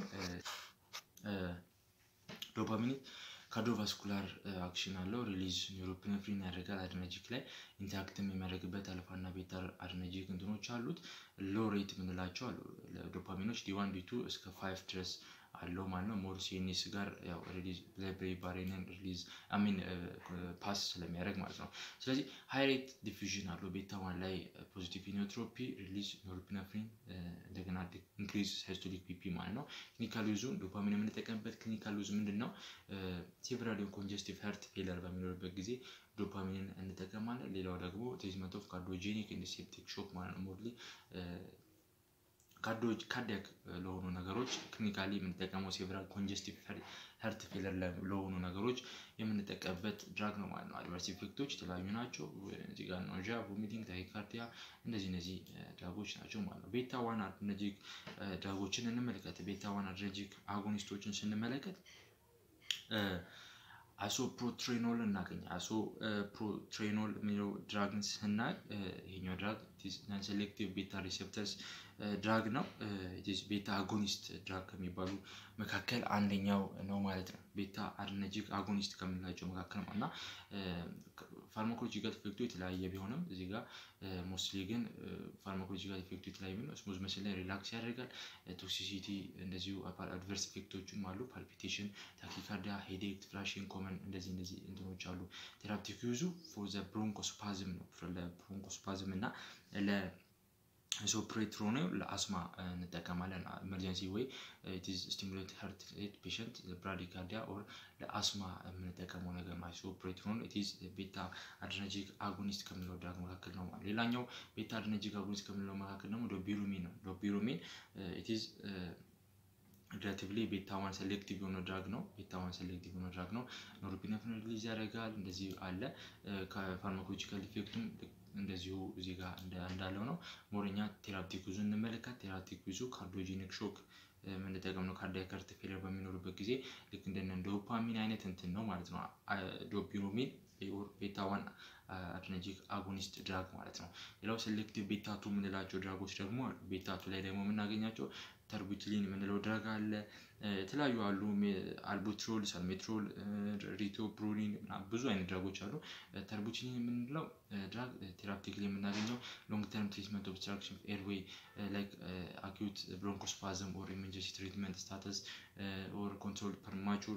ዶፓሚን ካርዲዮቫስኩላር አክሽን አለው። ሪሊዝ ኒውሮፒኔፍሪን ያደርጋል። አድነጂክ ላይ ኢንታክትም የሚያደርግበት አልፋና ቤታ አድነጂክ እንትኖች አሉት። ሎ ሬት የምንላቸው አሉ ዶፓሚኖች ዲዋን ዲቱ እስከ ፋይቭ ድረስ አለው ማለት ነው። ሞር ሲኤንኤስ ጋር ያው ሪሊዝ ብሬ ባሬንን ሪሊዝ አሚን ፓስ ስለሚያደርግ ማለት ነው። ስለዚህ ሃይ ሬት ዲፊዥን አለው። ቤታ ዋን ላይ ፖዚቲቭ ኢኖትሮፒ ሪሊዝ ኖርፒነፍሪን እንደገና ኢንክሪዝ ሳይስቶሊክ ፒፒ ማለት ነው። ክሊኒካል ዩዙ ዶፓሚን የምንጠቀምበት ክሊኒካል ዩዝ ምንድን ነው? ሴቨራል ኮንጀስቲቭ ሀርት ፌለር በሚኖርበት ጊዜ ዶፓሚንን እንጠቀማለን። ሌላው ደግሞ ትሪትመንት ኦፍ ካርዲዮጄኒክ ኢንድ ሴፕቲክ ሾክ ማለት ነው። ሞርሊ ካርዲያክ ለሆኑ ነገሮች ክሊኒካሊ የምንጠቀመው ሴቨራል ኮንጀስቲቭ ሀርት ፌለር ለሆኑ ነገሮች የምንጠቀምበት ድራግ ነው ማለት ነው። አድቨርስ ኢፌክቶች የተለያዩ ናቸው። እዚህ ጋር ናውዣ፣ ቮሚቲንግ፣ ታይካርዲያ እንደዚህ እነዚህ ድራጎች ናቸው ማለት ነው። ቤታ ዋን አድረነርጂክ ድራጎችን እንመለከት። ቤታ ዋን አድረነርጂክ አጎኒስቶችን ስንመለከት አሶ ፕሮትሬኖል እናገኝ አሶ ፕሮትሬኖል የሚለው ድራግን ስናይ ይሄኛው ድራግ ናን ሴሌክቲቭ ቤታ ሪሴፕተርስ ድራግ ነው። ቤታ አጎኒስት ድራግ ከሚባሉ መካከል አንደኛው ነው ማለት ነው። ቤታ አድረነርጂክ አጎኒስት ከምንላቸው መካከል ነው እና ፋርማኮሎጂካል ኢፌክቱ የተለያየ ቢሆንም እዚህ ጋር ሞስትሊ ግን ፋርማኮሎጂካል ኢፌክቱ የተለያየ ቢሆንም ስሙዝ መስል ላይ ሪላክስ ያደርጋል። ቶክሲሲቲ እንደዚሁ አድቨርስ ኢፌክቶችም አሉ። ፓልፒቴሽን፣ ታኪካርዲያ፣ ሄዴክ፣ ፍላሽን ኮመን እንደዚህ እንደዚህ እንትኖች አሉ። ቴራፕቲክ ዩዙ ፎር ዘ ብሮንኮስፓዝም ነው ለብሮንኮስፓዝም እና ለ ሶፕሬትሮኒ ለአስማ እንጠቀማለን። ኤመርጀንሲ ወይ ኢትዝ ስቲሙሌት ሀርት ሬት ፔሸንት ብራዲካርዲያ ኦር ለአስማ የምንጠቀመው ነገር ማለት ሶፕሬትሮን ኢትዝ ቤታ አድረነርጂክ አጎኒስት ከምንለው ድራግ መካከል ነው ማለት። ሌላኛው ቤታ አድረነርጂክ አጎኒስት ከምንለው መካከል ደግሞ ዶቢሩሚን ነው። ዶቢሩሚን ኢትዝ ሪላቲቭሊ ቤታ ዋን ሴሌክቲቭ የሆነ ድራግ ነው። ቤታ ዋን ሴሌክቲቭ የሆነ ድራግ ነው። ኖርፒኔፍሪን ሪሊዝ ያደርጋል። እንደዚህ አለ። ከፋርማኮሎጂካል ኢፌክቱም እንደዚሁ እዚህ ጋር እንዳለው ነው። ሞረኛ ቴራፕቲክ ዩዙ እንመለከት። ቴራፕቲክ ዩዙ ካርዲዮጂኒክ ሾክ የምንጠቀም ነው። ካርዲያክ ሀርት ፌለር በሚኖርበት ጊዜ ልክ እንደነ ዶፓሚን አይነት እንትን ነው ማለት ነው። ዶፒሮሚን ቤታ ዋን አድረነርጂክ አጎኒስት ድራግ ማለት ነው። ሌላው ሴሌክቲቭ ቤታ ቱ የምንላቸው ድራጎች ደግሞ አሉ። ቤታ ቱ ላይ ደግሞ የምናገኛቸው ተርቡትሊን የምንለው ድራግ አለ። የተለያዩ አሉ። አልቡትሮል፣ ሳልሜትሮል፣ ሪቶፕሮሊን ብዙ አይነት ድራጎች አሉ። ተርቡትሊን የምንለው ድራግ ቴራፕቲክ ላይ የምናገኘው ሎንግ ተርም ትሪትመንት ኦብስትራክሽን ኤርዌይ ላይክ አኪዩት ብሮንኮስፓዝም ኦር ኢመርጀንሲ ትሪትመንት ስታተስ ኦር ኮንትሮል ፐርማቹር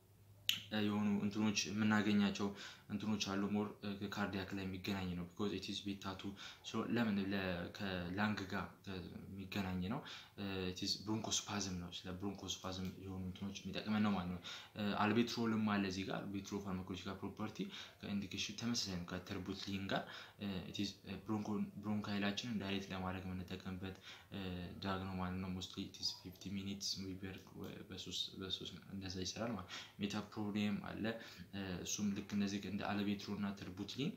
የሆኑ እንትኖች የምናገኛቸው እንትኖች አሉ። ሞር ካርዲያክ ላይ የሚገናኝ ነው። ቢኮዝ ኢትስ ቤታቱ ለምን ከላንግ ጋር የሚገናኝ ነው። ኢትስ ብሮንኮስፓዝም ነው። ስለ ብሮንኮስፓዝም የሆኑ እንትኖች የሚጠቅመን ነው ማለት ነው። አልቤትሮልም አለ እዚህ ጋር አልቤትሮ ፋርማኮሎጂካል ፕሮፐርቲ ከኢንዲኬሽን ተመሳሳይ ነው ከተርቡትሊን ጋር ኢትስ ብሮንካይላችንን ዳይሬክት ለማድረግ የምንጠቀምበት ድራግ ነው ማለት ነው። ሞስትሊ ኢትስ ፊፍቲ ሚኒትስ ዊበርግ በሶስት እንደዛ ይሰራል ማለት ሜታፕሮሊየም አለ እሱም ልክ እነዚህ እንደ አልቤትሮ እና ተርቡትሊን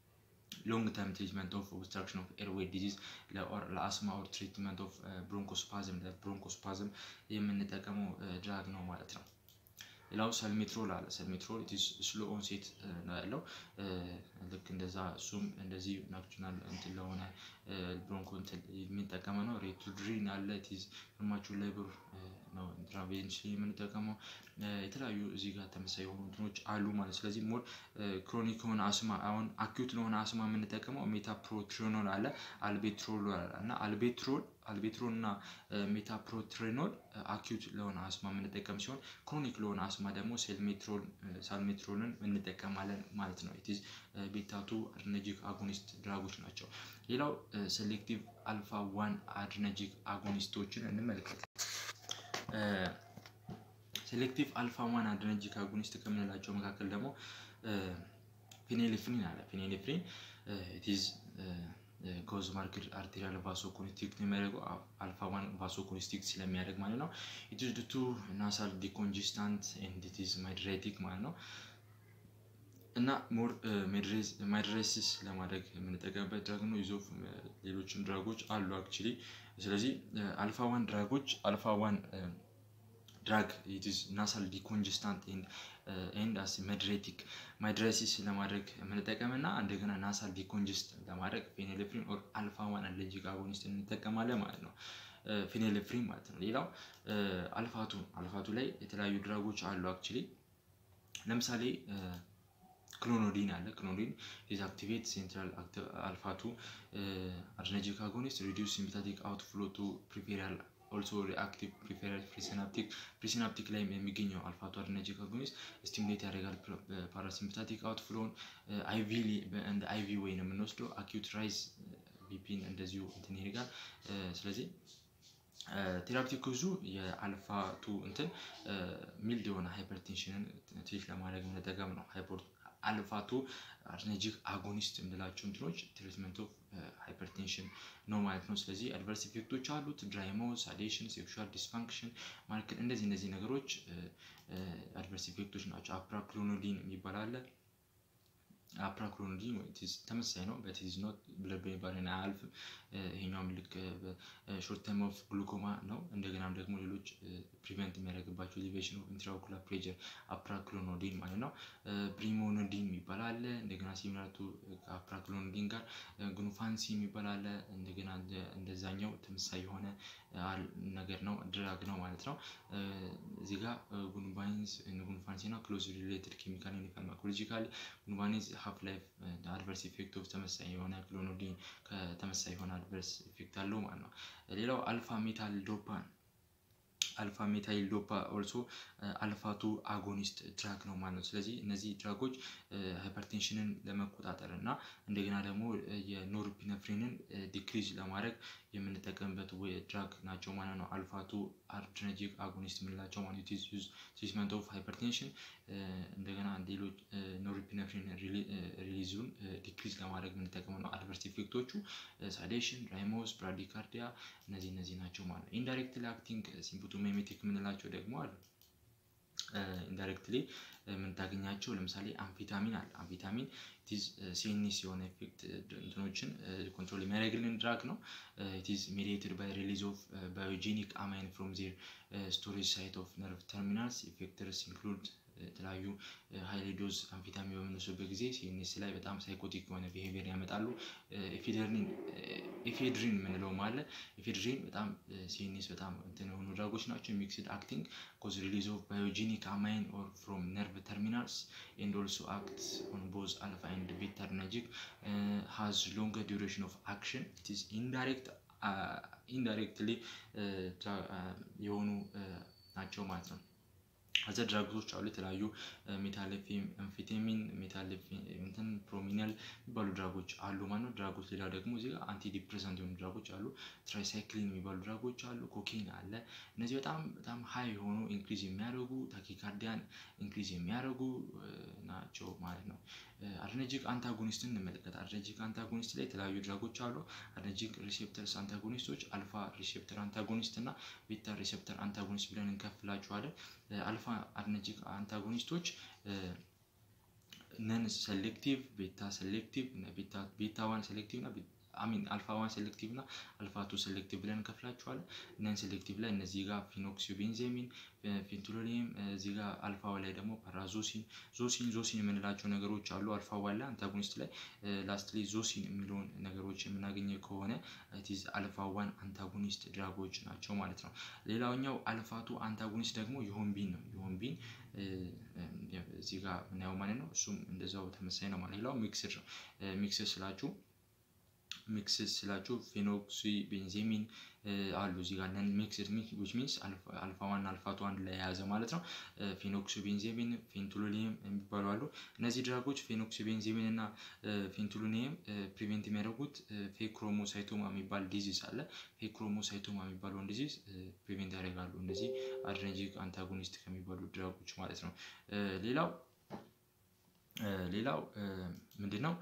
ሎንግ ተርም ትሪትመንት ኦፍ ኦብስትራክሽን ኦፍ ኤርዌይ ዲዚዝ ለአስማ ኦር ትሪትመንት ኦፍ ብሮንኮስፓዝም ለብሮንኮስፓዝም የምንጠቀመው ድራግ ነው ማለት ነው። ሌላው ሰልሜትሮል አለ። ሰልሜትሮል ስሎ ኦንሴት ነው ያለው። ልክ እንደዛ እሱም እንደዚህ ናክቹናል እንትን ለሆነ ብሮንኮ እንትን የሚጠቀመ ነው። ሬቱድሪን አለ። ቲዝ ግማቹ ሌብር ነው ኢንትራቬንስ የምንጠቀመው የተለያዩ እዚህ ጋር ተመሳሳይ የሆኑ እንትኖች አሉ ማለት ስለዚህ ሞር ክሮኒክ የሆነ አስማ አሁን አኪዩት ለሆነ አስማ የምንጠቀመው ሜታፕሮትሪኖል አለ አልቤትሮል አለ እና አልቤትሮል አልቤትሮል እና ሜታፕሮትሪኖል አኪዩት ለሆነ አስማ የምንጠቀም ሲሆን ክሮኒክ ለሆነ አስማ ደግሞ ሴልሜትሮል ሳልሜትሮልን እንጠቀማለን ማለት ነው። ኢትዝ ቤታቱ አድረነርጂክ አጎኒስት ድራጎች ናቸው። ሌላው ሴሌክቲቭ አልፋ ዋን አድረነርጂክ አጎኒስቶችን እንመልከት። ሴሌክቲቭ አልፋ ዋን አድረነርጂክ አጎኒስት ከምንላቸው መካከል ደግሞ ፊኔሌፍሪን አለ። ፊኔሌፍሪን ኢትዝ ኮዝ ማርክድ አርቴሪያል ቫሶ ኮንስትሪክት የሚያደርገው አልፋ ዋን ቫሶ ኮንስትሪክት ስለሚያደርግ ማለት ነው። ኢትዝ ዱ ቱ ናሳል ዲኮንጂስታንት ኤንድ ኢትዝ ማይድሬቲክ ማለት ነው። እና ሞር ማይድሬሲስ ለማድረግ የምንጠቀምበት ድራግ ነው። ይዞ ሌሎችም ድራጎች አሉ አክቹሊ። ስለዚህ አልፋ ዋን ድራጎች አልፋ ዋን ድራግ ኢትዝ ናሳል ዲኮንጀስታንት ኤንድ አስ መድሬቲክ ማይድሬሲስ ለማድረግ የምንጠቀም እና እንደገና ናሳል ዲኮንጀስት ለማድረግ ፌኔሌፍሪን ኦር አልፋ ዋን አለርጂክ አጎኒስት እንጠቀማለን ማለት ነው። ፌኔሌፍሪን ማለት ነው። ሌላው አልፋቱ አልፋቱ ላይ የተለያዩ ድራጎች አሉ አክቹሊ ለምሳሌ ክሎኖዲን አለ። ክሎኖዲን ዲስአክቲቬት ሴንትራል አልፋቱ አድረነርጂክ አጎኒስት ሪዲዩስ ሲምፓቲክ አውትፍሎ ቱ ፕሪፌሪያል ኦልሶ ሪአክቲቭ ፕሪፌራል ፕሪሲናፕቲክ ፕሪሲናፕቲክ ላይ የሚገኘው አልፋቱ አድረነርጂክ አጎኒስት ስቲሙሌት ያደርጋል ፓራሲምፓቲክ አውትፍሎን አይቪ እንደ አይቪ ወይ ነው የምንወስደው። አኪዩት ራይዝ ቢፒን እንደዚሁ እንትን ይሄዳል። ስለዚህ ቴራፕቲክ ብዙ የአልፋቱ እንትን ሚልድ የሆነ ሃይፐርቴንሽንን ትሪት ለማድረግ የምንጠቀም ነው። አልፋቱ አድነርጂክ አጎኒስት የምንላቸው እንትኖች ትሪትመንት ኦፍ ሃይፐርቴንሽን ነው ማለት ነው። ስለዚህ አድቨርስ ኢፌክቶች አሉት። ድራይሞስ፣ ሳዴሽን፣ ሴክሹዋል ዲስፋንክሽን ማለት እንደዚህ እነዚህ ነገሮች አድቨርስ ኢፌክቶች ናቸው። አፕራክሎኖዲን የሚባል አለ። አፕራክሎኖዲን ተመሳሳይ ነው በቲዝ ኖት ብለድ በሚባልን አያልፍም። ይሄኛውም ልክ ሾርት ተርም ኦፍ ግሉኮማ ነው። እንደገናም ደግሞ ሌሎች ፕሪቨንት የሚያደርግባቸው ኤሌቬሽን ኦፍ ኢንትራኦኩላር ፕሬጀር አፕራክሎኖዲን ማለት ነው። ብሪሞኖዲን የሚባል አለ። እንደገና ሲሚላርቱ ከአፕራክሎኖዲን ጋር ጉንፋንሲ የሚባል አለ። እንደገና እንደዛኛው ተመሳሳይ የሆነ ነገር ነው ድራግ ነው ማለት ነው። እዚህ ጋር ጉንባኒዝ ጉንፋንሲ እና ክሎዝ ሪሌትድ ኬሚካል ኒካል ማይኮሎጂካል ጉንባኒዝ ሀፍ ላይፍ አድቨርስ ኢፌክት ኦፍ ተመሳሳይ የሆነ ክሎኖዲን ከተመሳሳይ የሆነ አድቨርስ ኢፌክት አለው ማለት ነው። ሌላው አልፋ ሜታል ዶፓ አልፋ ሜታይል ዶፓ ኦልሶ አልፋቱ አጎኒስት ድራግ ነው ማለት ነው። ስለዚህ እነዚህ ድራጎች ሃይፐርቴንሽንን ለመቆጣጠር እና እንደገና ደግሞ የኖርፒነፍሪንን ዲክሪዝ ለማድረግ የምንጠቀምበት ድራግ ናቸው ማለት ነው። አልፋቱ አድረነርጂክ አጎኒስት የምንላቸው ማለት ትሪትመንት ኦፍ ሃይፐርቴንሽን እንደገና ሌሎች ኖርፒነፍሪን ሪሊዙን ዲክሪዝ ለማድረግ የምንጠቀመው ነው። አድቨርስ ኢፌክቶቹ ሳዴሽን፣ ራይሞስ፣ ብራዲካርዲያ እነዚህ እነዚህ ናቸው ማለት ነው። ኢንዳይሬክትሊ አክቲንግ ሲምፕቶሜሜቲክ የምንላቸው ደግሞ አሉ። ኢንዳይሬክትሊ የምንታገኛቸው ለምሳሌ አምፊታሚን አለ። አምፊታሚን ኢትዝ ሴኒስ የሆነ ኢፌክት እንትኖችን ኮንትሮል የሚያደርግልን ድራግ ነው። ኢትዝ ሜዲየትድ ባይ ሪሊዝ ኦፍ ባዮጄኒክ አማይን ፍሮም ዜር ስቶሬጅ ሳይት ኦፍ ነርቭ ተርሚናልስ ኢፌክተርስ ኢንክሉድ የተለያዩ ሀይሊ ዶዝ አምፊታሚን በምንወስድበት ጊዜ ሲኤንኤስ ላይ በጣም ሳይኮቲክ የሆነ ቢሄቪየር ያመጣሉ። ኤፌድሪን የምንለውም አለ። ኤፌድሪን በጣም ሲኤንኤስ በጣም እንትን የሆኑ ድራጎች ናቸው። ሚክስድ አክቲንግ ኮዝ ሪሊዝ ኦፍ ባዮጂኒክ አማይን ኦር ፍሮም ነርቭ ተርሚናልስ ኤንድ ኦልሶ አክት ኦን ቦዝ አልፋ ኤንድ ቤታ አድረነርጂክ ሃዝ ሎንገር ዲዩሬሽን ኦፍ አክሽን ኢትዝ ኢንዳይሬክት ኢንዳይሬክትሊ የሆኑ ናቸው ማለት ነው። አዘር ድራግሶች አሉ። የተለያዩ ሜታሌፊም፣ አምፊቴሚን፣ ሜታሌፊን ፕሮሚናል የሚባሉ ድራጎች አሉ ማለት ነው። ድራጎች ሌላ ደግሞ እዚህ ጋር አንቲ ዲፕሬሰንት የሆኑ ድራጎች አሉ። ትራይሳይክሊን የሚባሉ ድራጎች አሉ። ኮኬን አለ። እነዚህ በጣም በጣም ሀይ የሆኑ ኢንክሪዝ የሚያደርጉ ታኪካርዲያን ኢንክሪዝ የሚያደርጉ ናቸው ማለት ነው። አድረነርጂክ አንታጎኒስትን እንመለከት። አድረነርጂክ አንታጎኒስት ላይ የተለያዩ ድራጎች አሉ። አድረነርጂክ ሪሴፕተርስ አንታጎኒስቶች አልፋ ሪሴፕተር አንታጎኒስት እና ቤታ ሪሴፕተር አንታጎኒስት ብለን እንከፍላቸዋለን። አልፋ አድረነርጂክ አንታጎኒስቶች ነን ሴሌክቲቭ፣ ቤታ ሴሌክቲቭ፣ ቤታ ዋን ሴሌክቲቭ እና አሚን አልፋ ዋን ሴሌክቲቭ እና አልፋ ቱ ሴሌክቲቭ ብለን እንከፍላቸዋለን። ነን ሴሌክቲቭ ላይ እነዚህ ጋር ፊኖክሲቤንዜሚን፣ ፌንቶሎኒየም እዚህ ጋር አልፋ ላይ ደግሞ ፓራዞሲን፣ ዞሲን ዞሲን የምንላቸው ነገሮች አሉ። አልፋ ዋን ላይ አንታጎኒስት ላይ ላስትሊ ዞሲን የሚለውን ነገሮች የምናገኘ ከሆነ ቲዝ አልፋ ዋን አንታጎኒስት ድራጎች ናቸው ማለት ነው። ሌላኛው አልፋቱ አንታጎኒስት ደግሞ የሆንቢን ነው። የሆንቢን እዚህ ጋር ምናየው ማለት ነው። እሱም እንደዛው ተመሳይ ነው ማለት ሌላው ሚክስድ ነው። ሚክስድ ስላችሁ ሚክስድ ስላችሁ ፌኖክሲ ቤንዜሚን አሉ እዚህ ጋር ነን ሚክስድ ዊች ሚንስ አልፋ ዋን አልፋ ቱ አንድ ላይ የያዘ ማለት ነው። ፌኖክሲ ቤንዜሚን ፌንቱሎኒየም የሚባሉ አሉ። እነዚህ ድራጎች ፌኖክሲ ቤንዜሚን እና ፌንቱሎኒየም ፕሪቬንት የሚያደርጉት ፌክሮሞሳይቶማ የሚባል ዲዚዝ አለ። ፌክሮሞሳይቶማ የሚባለውን ዲዚዝ ፕሪቬንት ያደርጋሉ። እነዚህ አድረነርጂክ አንታጎኒስት ከሚባሉ ድራጎች ማለት ነው። ሌላው ሌላው ምንድን ነው?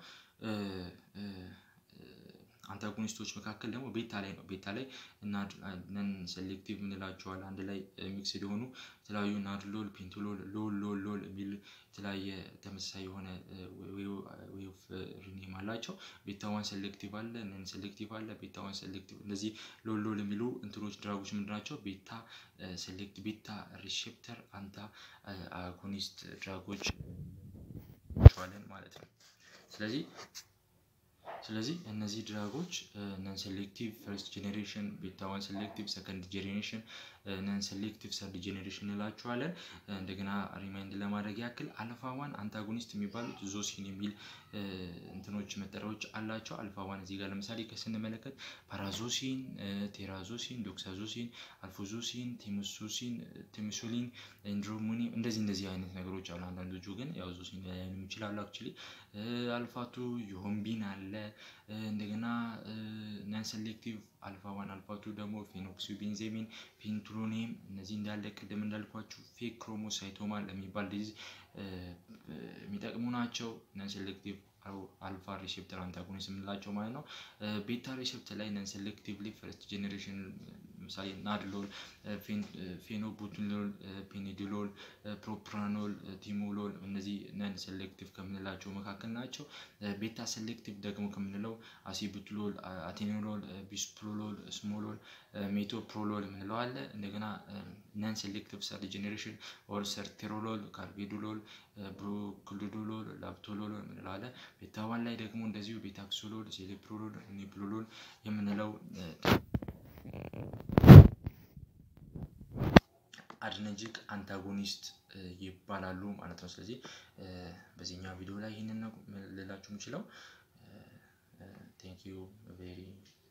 አንታጎኒስቶች መካከል ደግሞ ቤታ ላይ ነው። ቤታ ላይ እና ነን ሴሌክቲቭ የምንላቸዋል አንድ ላይ ሚክስድ የሆኑ የተለያዩ ናድሎል፣ ፔንቶሎል፣ ሎል ሎል ሎል የሚል የተለያየ ተመሳሳይ የሆነ ዌፍ ሪኔም አላቸው። ቤታ ዋን ሴሌክቲቭ አለ፣ ነን ሴሌክቲቭ አለ፣ ቤታ ዋን ሴሌክቲቭ። እነዚህ ሎል ሎል የሚሉ እንትኖች ድራጎች ምንድን ናቸው? ቤታ ሴሌክት ቤታ ሪሴፕተር አንታ አጎኒስት ድራጎች ቸዋለን ማለት ነው። ስለዚህ ስለዚህ እነዚህ ድራጎች ነን ሴሌክቲቭ ፈርስት ጄኔሬሽን፣ ቤታ ዋን ሴሌክቲቭ ሰከንድ ጄኔሬሽን፣ ነን ሴሌክቲቭ ሰርድ ጄኔሬሽን እንላቸዋለን። እንደገና ሪማይንድ ለማድረግ ያክል አልፋ ዋን አንታጎኒስት የሚባሉት ዞሲን የሚል እንትኖች መጠሪያዎች አላቸው። አልፋ ዋን እዚህ ጋር ለምሳሌ ከስንመለከት ፓራዞሲን፣ ቴራዞሲን፣ ዶክሳዞሲን፣ አልፎዞሲን፣ ቴምሶሲን፣ ቴምሶሊን፣ ኢንድሮሙኒ እንደዚህ እንደዚህ አይነት ነገሮች አሉ። አንዳንዶቹ ግን ያው ዞሲን ላይሆኑ ይችላሉ። አክቹሊ አልፋቱ ዮሆንቢን አለ አለ። እንደገና ነን ሴሌክቲቭ አልፋ ዋን አልፋ ቱ ደግሞ ፌኖክሲቤንዜሚን፣ ፔንትሮኔም እነዚህ እንዳለ ቅድም እንዳልኳችሁ ፌክ ክሮሞሳይቶማ ለሚባል ዲዚዝ የሚጠቅሙ ናቸው። ነን ሴሌክቲቭ አልፋ ሪሴፕተር አንታጎኒስት የምንላቸው ማለት ነው። ቤታ ሪሴፕተር ላይ ነን ሴሌክቲቭሊ ፈርስት ጄኔሬሽን ለምሳሌ ናድሎል፣ ፌኖቡትሎል፣ ፔኒዲሎል፣ ፕሮፕራኖል፣ ቲሞሎል እነዚህ ነን ሴሌክቲቭ ከምንላቸው መካከል ናቸው። ቤታ ሴሌክቲቭ ደግሞ ከምንለው አሲቡትሎል፣ አቴኖሎል፣ ቢስፕሮሎል፣ ስሞሎል፣ ሜቶፕሮሎል የምንለው አለ። እንደገና ነን ሴሌክቲቭ ሰርድ ጄኔሬሽን ኦር ሰርቴሮሎል፣ ካርቢዶሎል፣ ብሮክሊዶሎል፣ ላፕቶሎል የምንለው አለ። ቤታ ዋን ላይ ደግሞ እንደዚሁ ቤታክሶሎል፣ ሴሌፕሮሎል፣ ኒፕሎሎል የምንለው አድነጂክ አንታጎኒስት ይባላሉ ማለት ነው። ስለዚህ በዚህኛው ቪዲዮ ላይ ይህንን ነው ልላችሁ የምችለው። ቴንክ ዩ ቬሪ